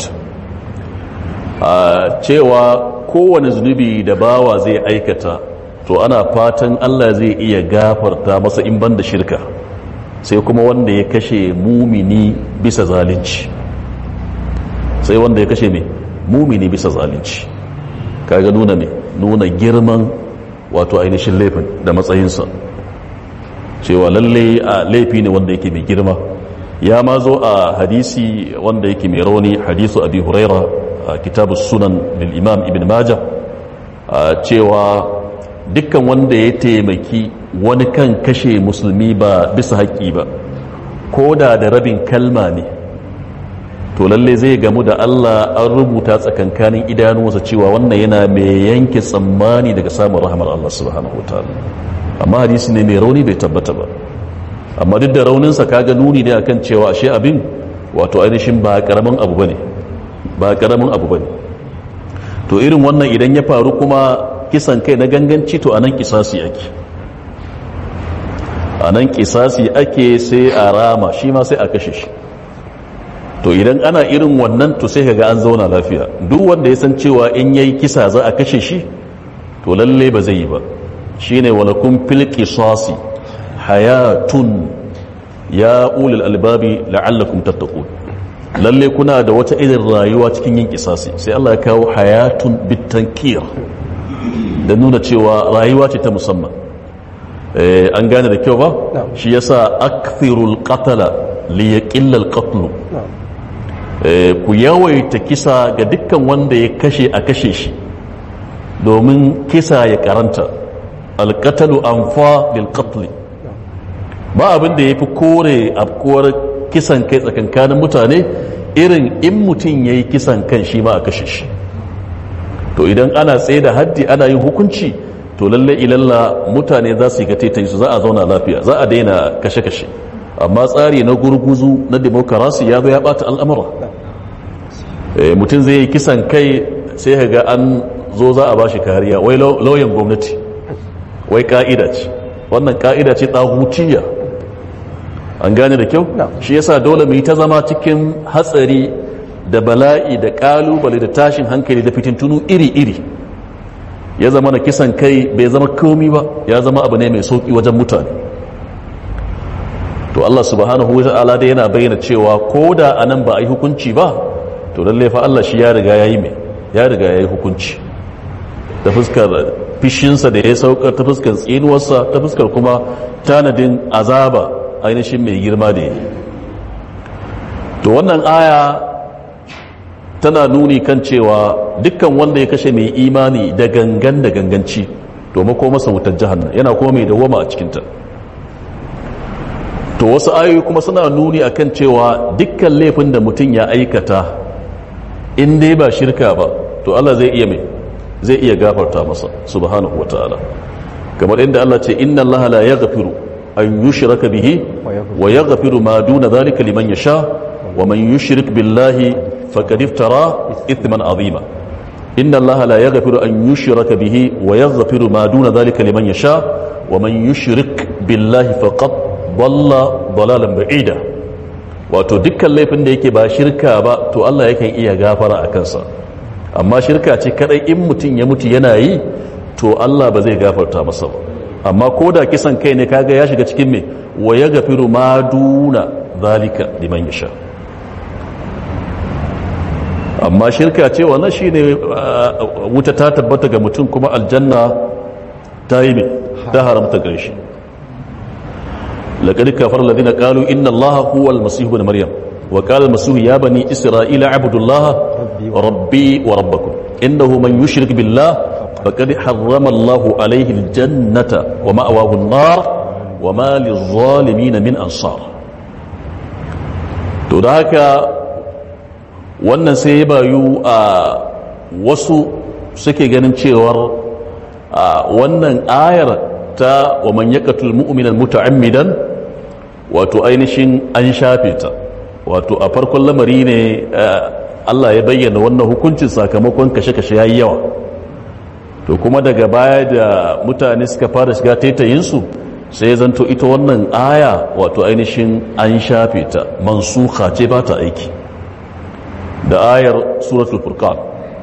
cewa kowane zunubi da bawa zai aikata to ana fatan Allah zai iya gafarta masa in banda shirka sai kuma wanda ya kashe mumini bisa zalunci sai wanda ya kashe mai mumini bisa zalunci kaga nuna mai nuna girman wato ainihin laifin da matsayinsa cewa lalle a laifi ne wanda yake mai girma ya ma zo a hadisi wanda yake mai rauni hadisu abi huraira a kitabu sunan lil imam ibn majah cewa dukkan wanda ya taimaki wani kan kashe musulmi ba bisa haƙƙi ba ko da da rabin kalma ne to lalle zai gamu da Allah an rubuta tsakankanin idanuwansa cewa wannan yana mai yanke tsammani daga samun rahamar Allah subhanahu wataala amma hadisi ne mai rauni bai tabbata ba amma duk da rauninsa kaga nuni ne akan cewa ashe abin wato ainihin ba karamin abu bane ba karamin abu bane to irin wannan idan ya faru kuma kisan kai na ganganci to anan kisasi ake anan kisasi ake sai a rama shi ma sai a kashe shi to idan ana irin wannan to sai kaga an zauna lafiya duk wanda ya san cewa in yayi kisa za a kashe shi to lalle ba zai yi ba shine walakum fil qisasi hayatun ya ulul albabi la'allakum tattaqun lalle kuna da wata irin rayuwa cikin yin kisasi sai Allah ya kawo hayatun bitankir da nuna cewa rayuwa ce ta musamman an gane da kyau ba shi yasa akthirul qatala li yaqilla al qatl ku yawaita kisa ga dukkan wanda ya kashe a kashe shi domin kisa ya karanta al qatalu anfa bil qatl ba abin da yafi kore afkuwar kisan kai tsakankanin mutane irin in mutum yayi kisan kan shi ma a kashe shi to idan ana tsaye da haddi ana yin hukunci to lalle ilalla mutane za su yi gatetan su za a zauna lafiya za a daina kashe-kashe amma tsari na gurguzu na demokarasi ya zo ya bata al'amura Eh, mutum zai yi kisan kai sai ka ga an zo za a bashi kariya wai lau- lauyan gwamnati wai ka'ida ce wannan ka'ida ce tsahutiya an gane da kyau Na'am. shi yasa dole mu yi ta zama cikin hatsari da bala'i da kalubale da tashin hankali da fitintunu iri-iri ya zama na kisan kai bai zama komi ba ya zama abu ne mai sauki wajen mutane to Allah subhanahu wa ta'ala dai yana bayyana cewa ko da anan ba a yi hukunci ba to lalle fa Allah shi ya riga ya yi mai ya riga ya yi hukunci ta fuskar fishinsa da ya saukar ta fuskar tsinuwarsa ta fuskar kuma tanadin azaba ainihin mai girma da ya yi to wannan aya tana nuni kan cewa dukkan wanda ya kashe mai imani da gangan da ganganci domin ko masa wutar jahannan yana kuma mai dawama a cikinta to wasu ayoyi kuma suna nuni akan cewa dukkan laifin da mutum ya aikata in dai ba shirka ba to Allah zai iya mai zai iya gafarta masa subhanahu wataala kamar inda Allah ce inna Allah la yaghfiru an yushraka bihi wa yaghfiru ma duna dhalika liman yasha wa man yushrik billahi faqad iftara ithman azima inna Allah la yaghfiru an yushraka bihi wa yaghfiru ma duna dhalika liman yasha wa man yushrik billahi faqad dalla dalalan ba'ida wato dukkan laifin da yake ba shirka ba to Allah yakan iya gafara a kansa amma shirka ce kadai in mutum ya mutu yana yi to Allah ba zai gafarta masa ba amma ko da kisan kai ne kaga ya shiga cikin me wa ya gafiru ma duna zalika liman yasha amma shirka ce wannan shine uh, wuta ta tabbata ga mutum kuma aljanna ta yi me ta haramta gare shi لقد كفر الذين قالوا إن الله هو المسيح ابن مريم وقال المسيح يا بني إسرائيل اعبدوا الله ربي وربكم إنه من يشرك بالله فقد حرم الله عليه الجنة ومأواه النار وما للظالمين من أنصار تداك wannan sai ya bayu a wasu suke ganin cewar a wannan ayar ta wa man yaqtul mu'mina muta'ammidan wato ainihin an shafe ta wato a farkon lamari ne Allah ya bayyana wannan hukuncin sakamakon kashe-kashe yayi yawa to kuma daga baya da mutane suka fara shiga taitayinsu sai zanto ita wannan aya wato ainihin an shafe ta mansuka ce ba ta aiki da ayar suratul furqan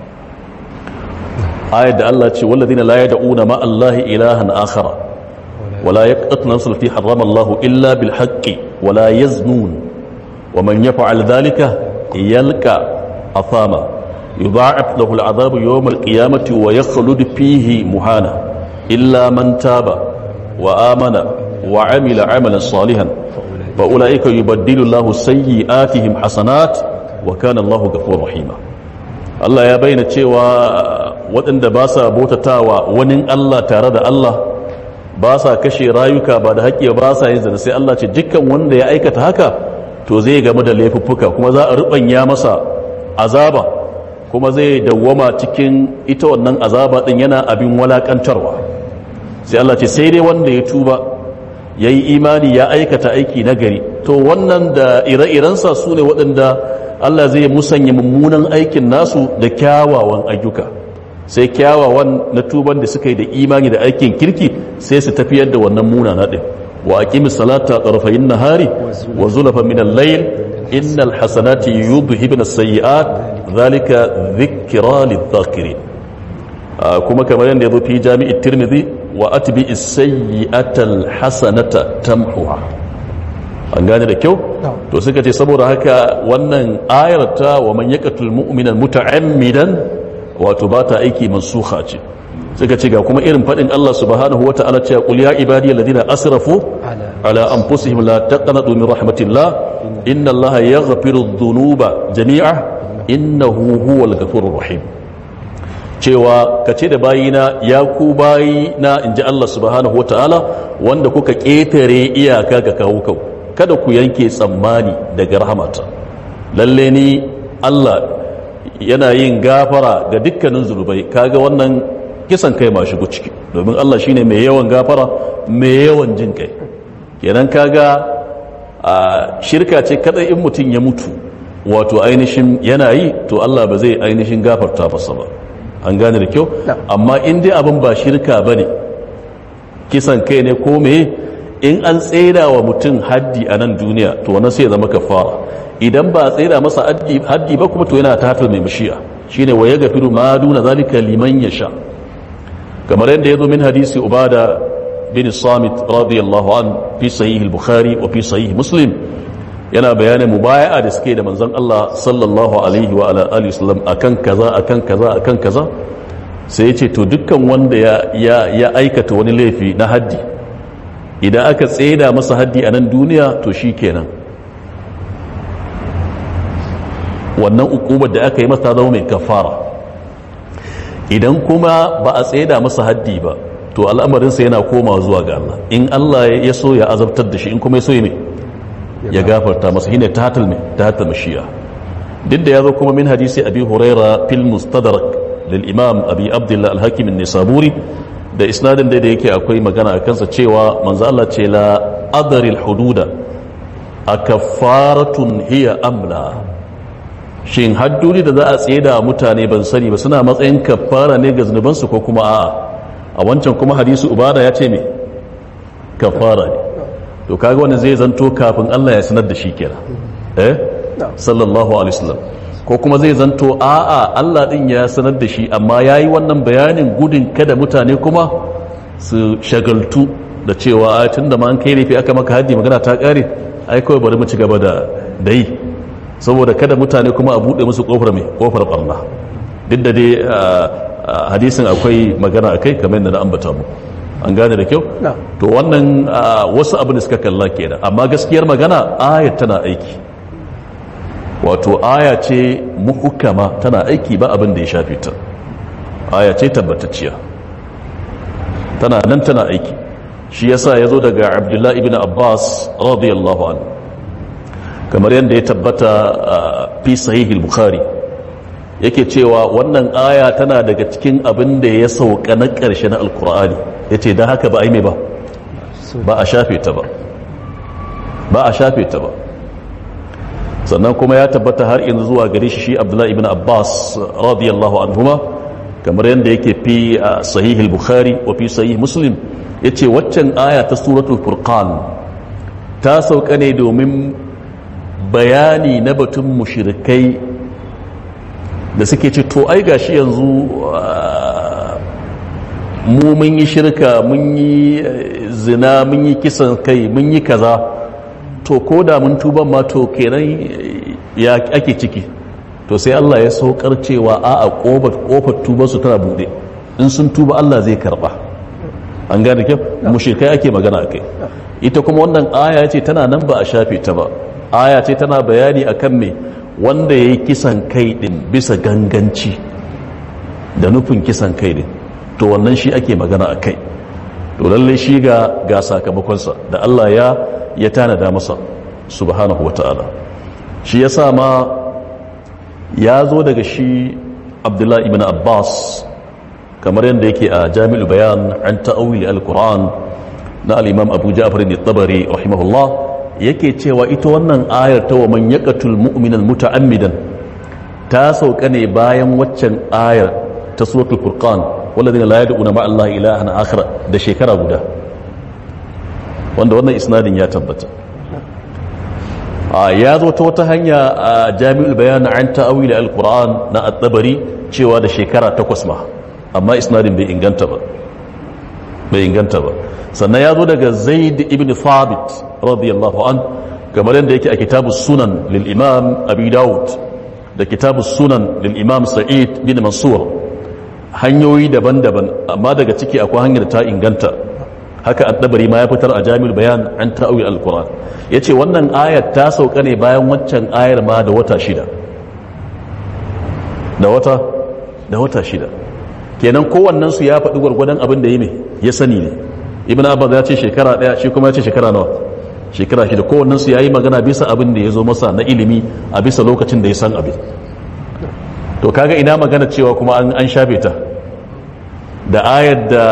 ayar da Allah ce walladina la yad'una ma Allah ilahan akhara wala yaqtuluna nafsan allati harrama Allah illa bil haqqi wala yaznun wa man yaf'al dhalika yalqa athama yudha'af lahu al'adhabu yawm al-qiyamati wa yakhlud fihi muhana illa man taba wa amana wa 'amila 'amalan salihan fa ulaika yubaddilu Allahu sayyi'atihim hasanat wa kana Allahu ghafurur rahima Allah ya bayyana cewa waɗanda ba sa bautatawa wani Allah tare da Allah ba sa kashe rayuka ba da haƙƙi ba sa yin zina sai Allah ce dukkan wanda ya aikata haka to zai gamu da laifuffuka kuma za a rubanya masa azaba kuma zai dawwama cikin ita wannan azaba din yana abin walakantarwa sai Allah ce sai dai wanda ya tuba ya yi imani ya aikata aiki nagari to wannan da ire-irensa su ne waɗanda Allah zai musanya mummunan aikin nasu da kyawawan ayyuka sai kyawawan na tuban da suka yi da imani da aikin kirki sai su tafiyar da wannan munana din wa aqimis salata tarafayn nahari wa zulafa min al-layl innal hasanati yudhhibna as-sayyi'at dhalika dhikra lidh-dhakirin kuma kamar yadda yazo fi jami'i tirmidhi wa atbi as-sayyi'ata al-hasanata tamhuha an gane da kyau to suka ce saboda haka wannan ayar ta wa man yaqtul mu'mina muta'ammidan wato ba ta aiki mansukha ce suka ce ga kuma irin fadin Allah subhanahu wata'ala cewa qul ya ibadiy alladhina asrafu ala anfusihim la taqnatu min rahmatillah inna Allaha yaghfiru dhunuba jami'a innahu huwal ghafurur rahim cewa kace da bayina ya ku bayina inji Allah subhanahu wata'ala wanda kuka ketare iyaka ga kawo kau kada ku yanke tsammani daga rahmata lalle ni Allah yana yin gafara ga dukkanin zunubai kaga wannan kisan kai ma shigo ciki domin Allah shine mai yawan gafara mai yawan jin kai kenan kaga a shirka ce kada in mutum ya mutu wato ainihin yana yi to Allah ba zai ainihin gafarta masa ba an gane da kyau amma in dai abin ba shirka ba ne kisan kai ne ko me in an tsera wa mutum haddi a nan duniya to wannan sai ya zama kafara idan ba a tsera masa haddi ba kuma to yana ta mai mashi'a shine wa ya gafiru ma duna zalika liman yasha kamar yadda ya zo min hadisi ubada bin samit radiyallahu an fi sahih al-bukhari wa fi sahih muslim yana bayanin mubaya'a da suke da manzon Allah sallallahu alaihi wa ala alihi wasallam akan kaza akan kaza akan kaza sai yace to dukkan wanda ya ya ya aikata wani laifi na haddi idan aka tseda masa haddi a nan duniya to shikenan wannan ukubar da aka yi masa zama mai kafara idan kuma ba a tseda masa haddi ba to al'amarinsa yana koma zuwa ga Allah in Allah ya so ya azabtar da shi in kuma ya so ya mai ya gafarta masa shine tahatul mai tahatul mashiya duk da yazo kuma min hadisi abi huraira fil mustadrak lil imam abi abdullah al hakim an-nisaburi da isnadin da yake akwai magana a kansa cewa manzo Allah ce la adri al hududa akaffaratun hiya amla shin hadduri da za a tsaye da mutane ban sani ba suna matsayin kafara ne ga zunubansu ko kuma a'a a wancan kuma hadisi ubada ya ce me kafara ne to kaga wannan zai zanto kafin Allah ya sanar da shi kenan eh sallallahu alaihi wasallam ko kuma zai zanto a'a Allah din ya sanar da shi amma yayi wannan bayanin gudun kada mutane kuma su shagaltu da cewa a tunda ma an kai laifi aka maka haddi magana ta kare ai kawai bari mu ci gaba da dai saboda kada mutane kuma a bude musu kofar mai kofar barna duk da dai hadisin akwai magana akai kamar yadda na ambata mu an gane da kyau to wannan wasu abin da suka kalla kenan amma gaskiyar magana ayat tana aiki wato aya ce muhukama tana aiki ba abin da ya shafe ta aya ce tabbatacciya tana nan tana aiki shi yasa ya zo daga abdullahi ibn abbas radiyallahu an kamar yadda ya tabbata fi sahihil bukhari yake cewa wannan aya tana daga cikin abin da ya sauka na ƙarshe na alkur'ani ya ce don haka ba a yi mai ba ba a shafe ta ba ba a shafe ta ba sannan kuma ya tabbata har yanzu zuwa gare shi shi abdullahi ibn abbas radiyallahu anhuma kamar yadda yake fi a sahihil bukhari wa fi sahih muslim ya ce waccan aya ta suratul furqan ta sauka ne domin bayani na batun mushrikai da suke ce to ai gashi yanzu mu mun yi shirka mun yi zina mun yi kisan kai mun yi kaza to ko da mun tuba ma to kenan ya ake ciki to sai Allah ya saukar cewa a a kofar kofar tubar su tana bude in sun tuba Allah zai karba an gane kyau mushrikai ake magana akai ita kuma wannan aya ce tana nan ba a shafe ta ba aya ce tana bayani akan me wanda ya yi kisan kai din bisa ganganci da nufin kisan kai din to wannan shi ake magana a kai to lalle shi ga ga sakamakonsa da Allah ya ya tanada masa subhanahu wa ta'ala shi ya ma ya zo daga shi abdullahi ibn abbas kamar yadda yake a jami'ul bayan an ta'awili al-quran na al-imam abu ja'far al-tabari rahimahullah yake cewa ita wannan ayar ta wa man yaqatul mu'minal muta'ammidan ta sauka ne bayan waccan ayar ta suratul furqan walladhina la yad'una ma'a allahi ilahan akhar da shekara guda wanda wannan isnadin ya tabbata ya zo ta wata hanya a jami'ul bayan an ta'awili alquran na at-tabari cewa da shekara takwas ma amma isnadin bai inganta ba bai inganta ba sannan ya zo daga zaid ibn thabit radiyallahu an kamar yadda yake a kitabu sunan lil imam abi daud da kitabu sunan lil imam sa'id bin mansur hanyoyi daban-daban amma daga ciki akwai hanyar ta inganta haka addabari ma ya fitar a jami'ul bayan an ta'awi alquran yace wannan ayar ta sauka ne bayan waccan ayar ma da wata shida da wata da wata shida kenan kowannen su ya faɗi gwargwadon abin da yi mai ya sani ne ibn abbas ya ce shekara ɗaya shi kuma ya ce shekara nawa shekara shida kowannen su yayi magana bisa abin da ya zo masa na ilimi a bisa lokacin da ya san abin to kaga ina magana cewa kuma an shafe ta da ayar da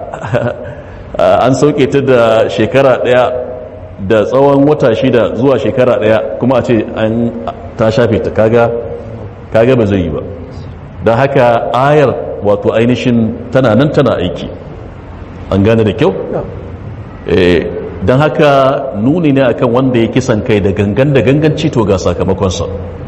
an sauke ta da shekara daya da tsawon wata shida zuwa shekara daya kuma a ce ta shafe ta kaga kaga ba zai yi ba don haka ayar wato ainihin tana nan tana aiki an gane da kyau Eh, don haka nuni ne akan wanda ya kisan kai da gangan da ganganci to ga sakamakonsa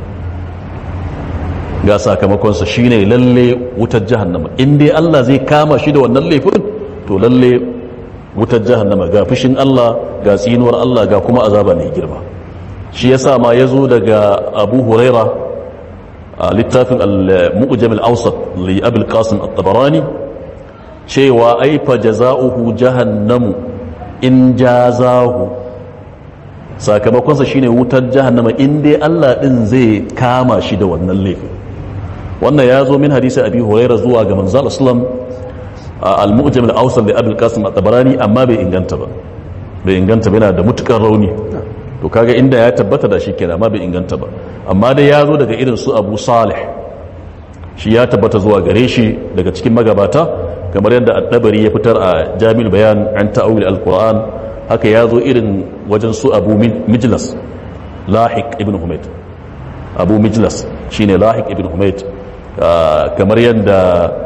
ga sakamakonsa shine lalle wutar jahannama in dai Allah zai kama shi da wannan laifin to lalle wutar jahannama ga fushin Allah ga tsinuwar Allah ga kuma azaba mai girma shi yasa ma yazo daga Abu Huraira a littafin al-Mu'jam al-Awsat li Abi al-Qasim at-Tabarani cewa ai fa jazaohu jahannamu in jazahu sakamakonsa shine wutar jahannama in dai Allah din zai kama shi da wannan laifin wannan ya zo min hadisi abi huraira zuwa ga manzo islam al-mu'jam al-awsal da abul qasim at-tabarani amma bai inganta ba bai inganta ba yana da mutukar rauni to kaga inda ya tabbata da shi kenan amma bai inganta ba amma dai ya zo daga irin su abu salih shi ya tabbata zuwa gare shi daga cikin magabata kamar yadda at-tabari ya fitar a jami'ul bayan an ta'awil al-qur'an haka ya zo irin wajen su abu mijlas lahiq ibn humayd abu mijlas shine lahiq ibn humayd kamar yadda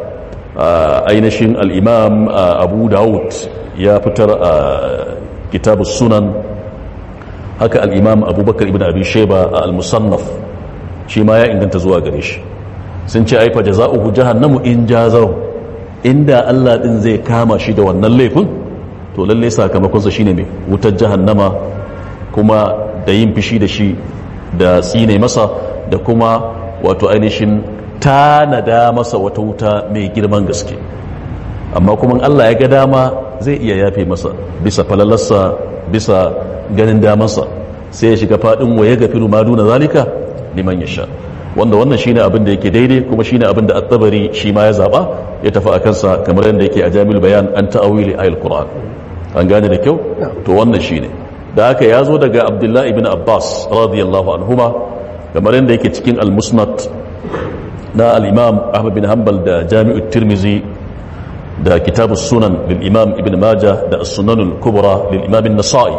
ainihin al'imam abu dawud ya fitar a kitabu sunan haka al'imam abubakar ibn abi sheba a al-musannaf shi ma ya inganta zuwa gare shi sun ce aifa jaza'uhu jahannamu in jazahu inda Allah din zai kama shi da wannan laifin to lalle sakamakonsa shine mai wutar jahannama kuma da yin fishi da shi da tsine masa da kuma wato ainihin tanada masa wata wuta mai girman gaske amma kuma Allah ya ga dama zai iya yafe masa bisa falalarsa bisa ganin damansa sai ya shiga fadin waye ga firu maduna zalika liman ya sha wanda wannan shine abin da yake daidai kuma shine abin da at-tabari shi ma ya zaba ya tafi akan sa kamar yadda yake a Jami'ul Bayan an ta'awili ayil Qur'an an gane da kyau to wannan shine da haka ya zo daga Abdullah ibn Abbas radiyallahu anhuma kamar yadda yake cikin al-Musnad na al-Imam Ahmad bin Hanbal da Jami'ut Tirmizi da Kitabus Sunan lil Imam Ibn Majah da As-Sunan al-Kubra lil Imam An-Nasa'i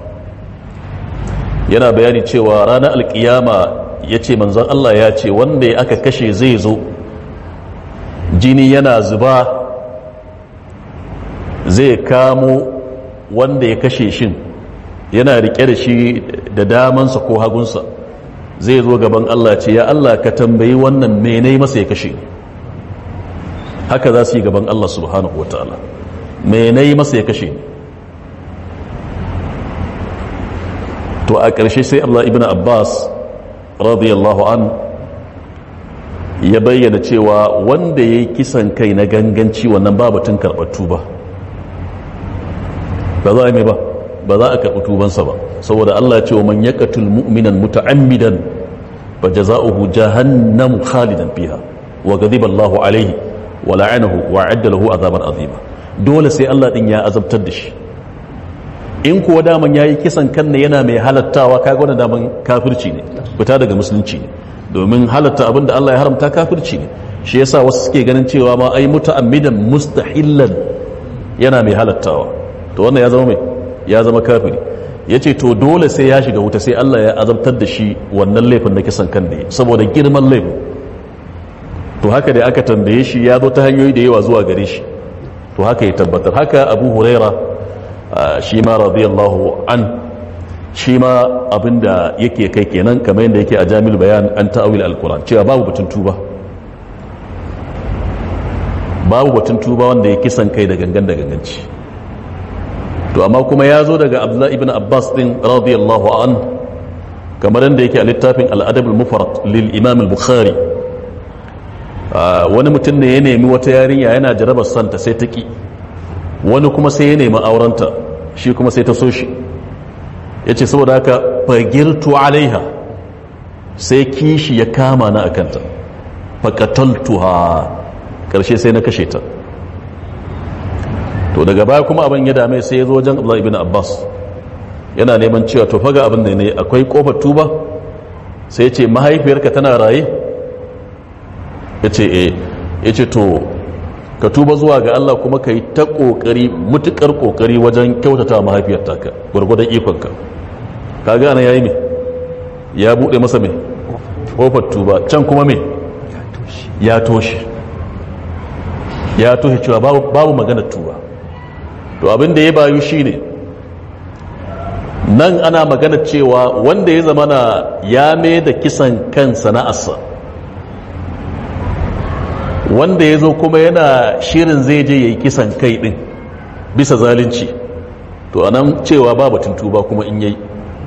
yana bayani cewa ranar alkiyama ya ce manzon Allah ya ce wanda ya aka kashe zai zo jini yana zuba zai kamo wanda ya kashe shin yana rike da shi da damansa ko hagunsa zai zo gaban Allah ce ya Allah ka tambayi wannan menai masa ya kashe haka za su yi gaban Allah subhanahu wa ta'ala menai masa ya kashe to a ƙarshe sai Allah ibn Abbas radiyallahu an ya bayyana cewa wanda ya yi kisan kai na ganganci wannan babatun karɓar tuba ba za a mai ba ba za a karɓi tubansa ba saboda Allah ce wa man yaqatul mu'minan muta'ammidan fa jaza'uhu jahannamu khalidan fiha wa ghadiba Allahu alayhi wa la'anahu wa 'adda lahu azaban azima dole sai Allah din ya azabtar da shi in kuwa daman yayi kisan kan ne yana mai halattawa kaga wannan daman kafirci ne fita daga musulunci ne domin halatta abin da Allah ya haramta kafirci ne shi yasa wasu suke ganin cewa ma ai muta'ammidan mustahillan yana mai halattawa to wannan ya zama mai ya zama kafiri yace to dole sai ya shiga wuta sai Allah ya azabtar da shi wannan laifin na kisan kan da saboda girman laifin to haka da aka tambaye shi ya zo ta hanyoyi da yawa zuwa gare shi to haka ya tabbatar haka Abu Huraira shi ma radiyallahu an shi ma abinda yake kai kenan kamar yadda yake a jami'ul bayan an ta'awil al-Qur'an cewa babu batun tuba babu batun tuba wanda ya kisan kai da gangan da ganganci to amma kuma ya zo daga Abdullah ibn Abbas din radiyallahu an kamar yadda yake a littafin al-Adab al-Mufrad lil Imam al-Bukhari wani mutum ne ya nemi wata yarinya yana jarabar santa sai ta ki wani kuma sai ya nemi aurenta shi kuma sai ta so shi ya ce saboda haka fagirtu alaiha sai kishi ya kama na akanta faƙataltuha ƙarshe sai na kashe ta to daga baya kuma abin ya dame sai ya zo wajen abu ibn abbas yana neman cewa to faga abin da ne akwai ƙofar tuba sai ya ce mahaifiyarka tana raye ya ce e ya ce to ka tuba zuwa ga Allah kuma ka yi ta ƙoƙari mutuƙar ƙoƙari wajen kyautata mahaifiyar taka gwargwadon ikonka ka gane ya yi mai ya buɗe masa mai kofar tuba can kuma me ya toshe ya toshe cewa babu, babu maganar tuba to abin da ya bayu shine nan ana magana cewa wanda ya zamana ya mai da kisan kan sana'arsa wanda ya zo kuma yana shirin zai je ya yi kisan kai din bisa zalunci to anan cewa ba batun tuba kuma in yayi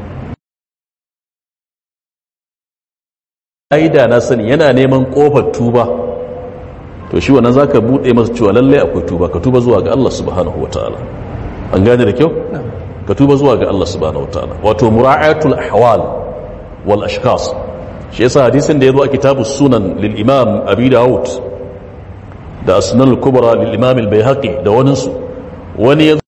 da na sani yana neman kofar tuba to shi wannan zaka bude masa cewa lalle akwai tuba ka tuba zuwa ga Allah subhanahu wataala an gane da kyau ka tuba zuwa ga Allah subhanahu wataala wato mura'atul ahwal wal ashkhas shi yasa hadisin da yazo a kitabus sunan lil imam abi daud da asnan al kubra lil imam al bayhaqi da wani su wani yazo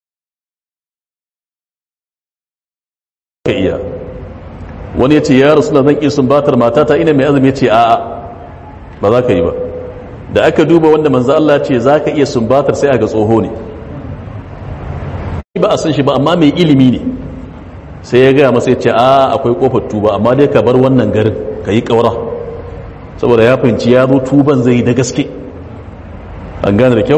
iya wani yace ya rasulullah zan ki sumbatar matata ina mai azumi yace a'a ba za ka yi ba da aka duba wanda manzo Allah ce za ka iya sumbatar sai aga tsoho ne ba a san shi ba amma mai ilimi ne sai ya gaya masa ya ce a akwai kofar tuba amma dai ka bar wannan garin ka yi ƙaura saboda ya fahimci ya zo tuban zai yi da gaske an gane da kyau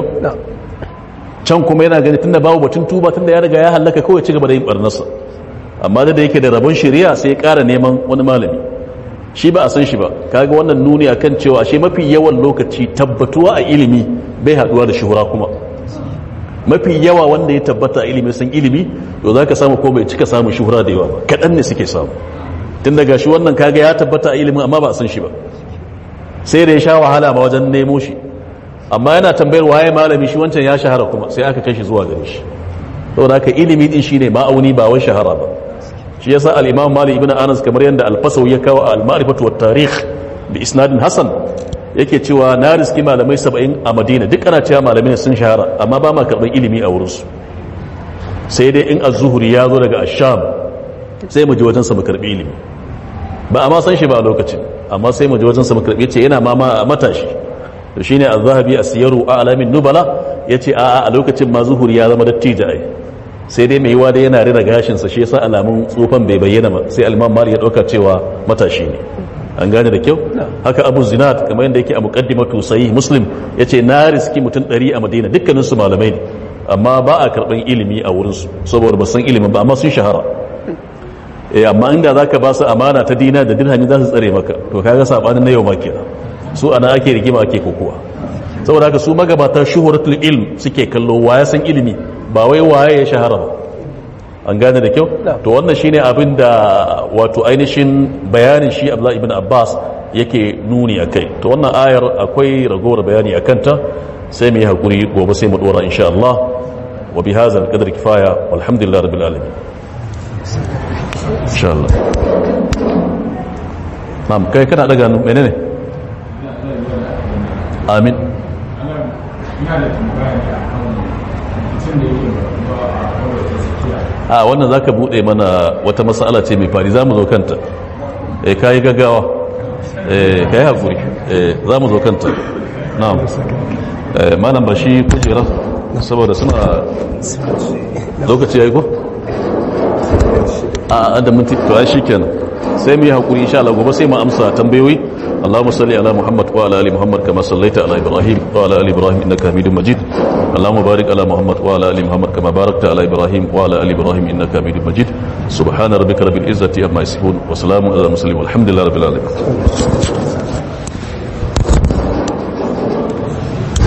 can kuma yana gani tunda babu batun tuba tunda ya riga ya hallaka kawai ci gaba da yin barnarsa amma da yake da rabon shari'a sai ya ƙara neman wani malami shi ba a san shi ba kaga wannan nuni akan cewa ashe mafi yawan lokaci tabbatuwa a ilimi bai haduwa da shuhura kuma mafi yawa wanda ya tabbata a ilimi san ilimi to zaka samu ko bai cika samun shuhura da yawa ba kadan ne suke samu tun daga shi wannan kaga ya tabbata a ilimin amma ba a san shi ba sai da ya sha wahala ma wajen nemo shi amma yana tambayar waye malami shi wancan ya shahara kuma sai aka kai shi zuwa gare shi saboda haka ilimi din shine ma'auni ba wai shahara ba shi yasa al-imam malik ibn anas kamar yadda al-fasawi ya kawo al-ma'rifatu wat tarikh bi isnadin hasan yake cewa na riski malamai 70 a madina duk ana cewa malamai sun shahara amma ba ma karban ilimi a wurinsu sai dai in az-zuhri ya zo daga ash-sham sai mu ji wajen sa mu karbi ilimi ba amma san shi ba a lokacin amma sai mu ji wajen sa mu karbi ce yana ma matashi to shine az-zahabi as-siyaru a'lamin nubala yace a a lokacin ma zuhuri ya zama dattijo ai sai dai mai yiwa da yana rina gashinsa shi yasa alamun tsufan bai bayyana ba sai alman mali ya dauka cewa matashi ne an gane da kyau haka abu zinat kamar yadda yake a muqaddimatu sahih muslim yace na riski mutum 100 a madina dukkanin su malamai ne amma ba a karban ilimi a wurin su saboda ba san ilimin ba amma sun shahara eh amma inda zaka ba su amana ta dina da dirhami za su tsare maka to kaga sabanin na yau ma kenan su ana ake rigima ake kokowa saboda haka su magabata shuhuratul ilm suke kallo waya san ilimi ba wai waye ya shahara ba an gane da kyau to wannan shine abin da wato ainihin bayanin shi Abdullah ibn Abbas yake nuni akai to wannan ayar akwai ragowar bayani akan ta sai mu yi hakuri gobe sai mu dora insha Allah wa bi hadha al-qadr kifaya walhamdulillah rabbil alamin insha Allah na'am kai kana daga menene amin a wannan zaka bude mana wata mas'ala ce mai fari zamu zo kanta eh kai gaggawa eh kai hakuri eh zamu zo kanta na'am eh malam bashi kujera saboda suna lokaci yayi ko a da minti to ai shikenan sai mu yi hakuri insha Allah gobe sai mu amsa tambayoyi اللهم صل على محمد وعلى ال محمد كما صليت على ابراهيم وعلى ال ابراهيم انك حميد مجيد اللهم بارك على محمد وعلى ال محمد كما باركت على ابراهيم وعلى ال ابراهيم انك حميد مجيد سبحان ربك رب العزه عما يصفون وسلام على المرسلين والحمد لله رب العالمين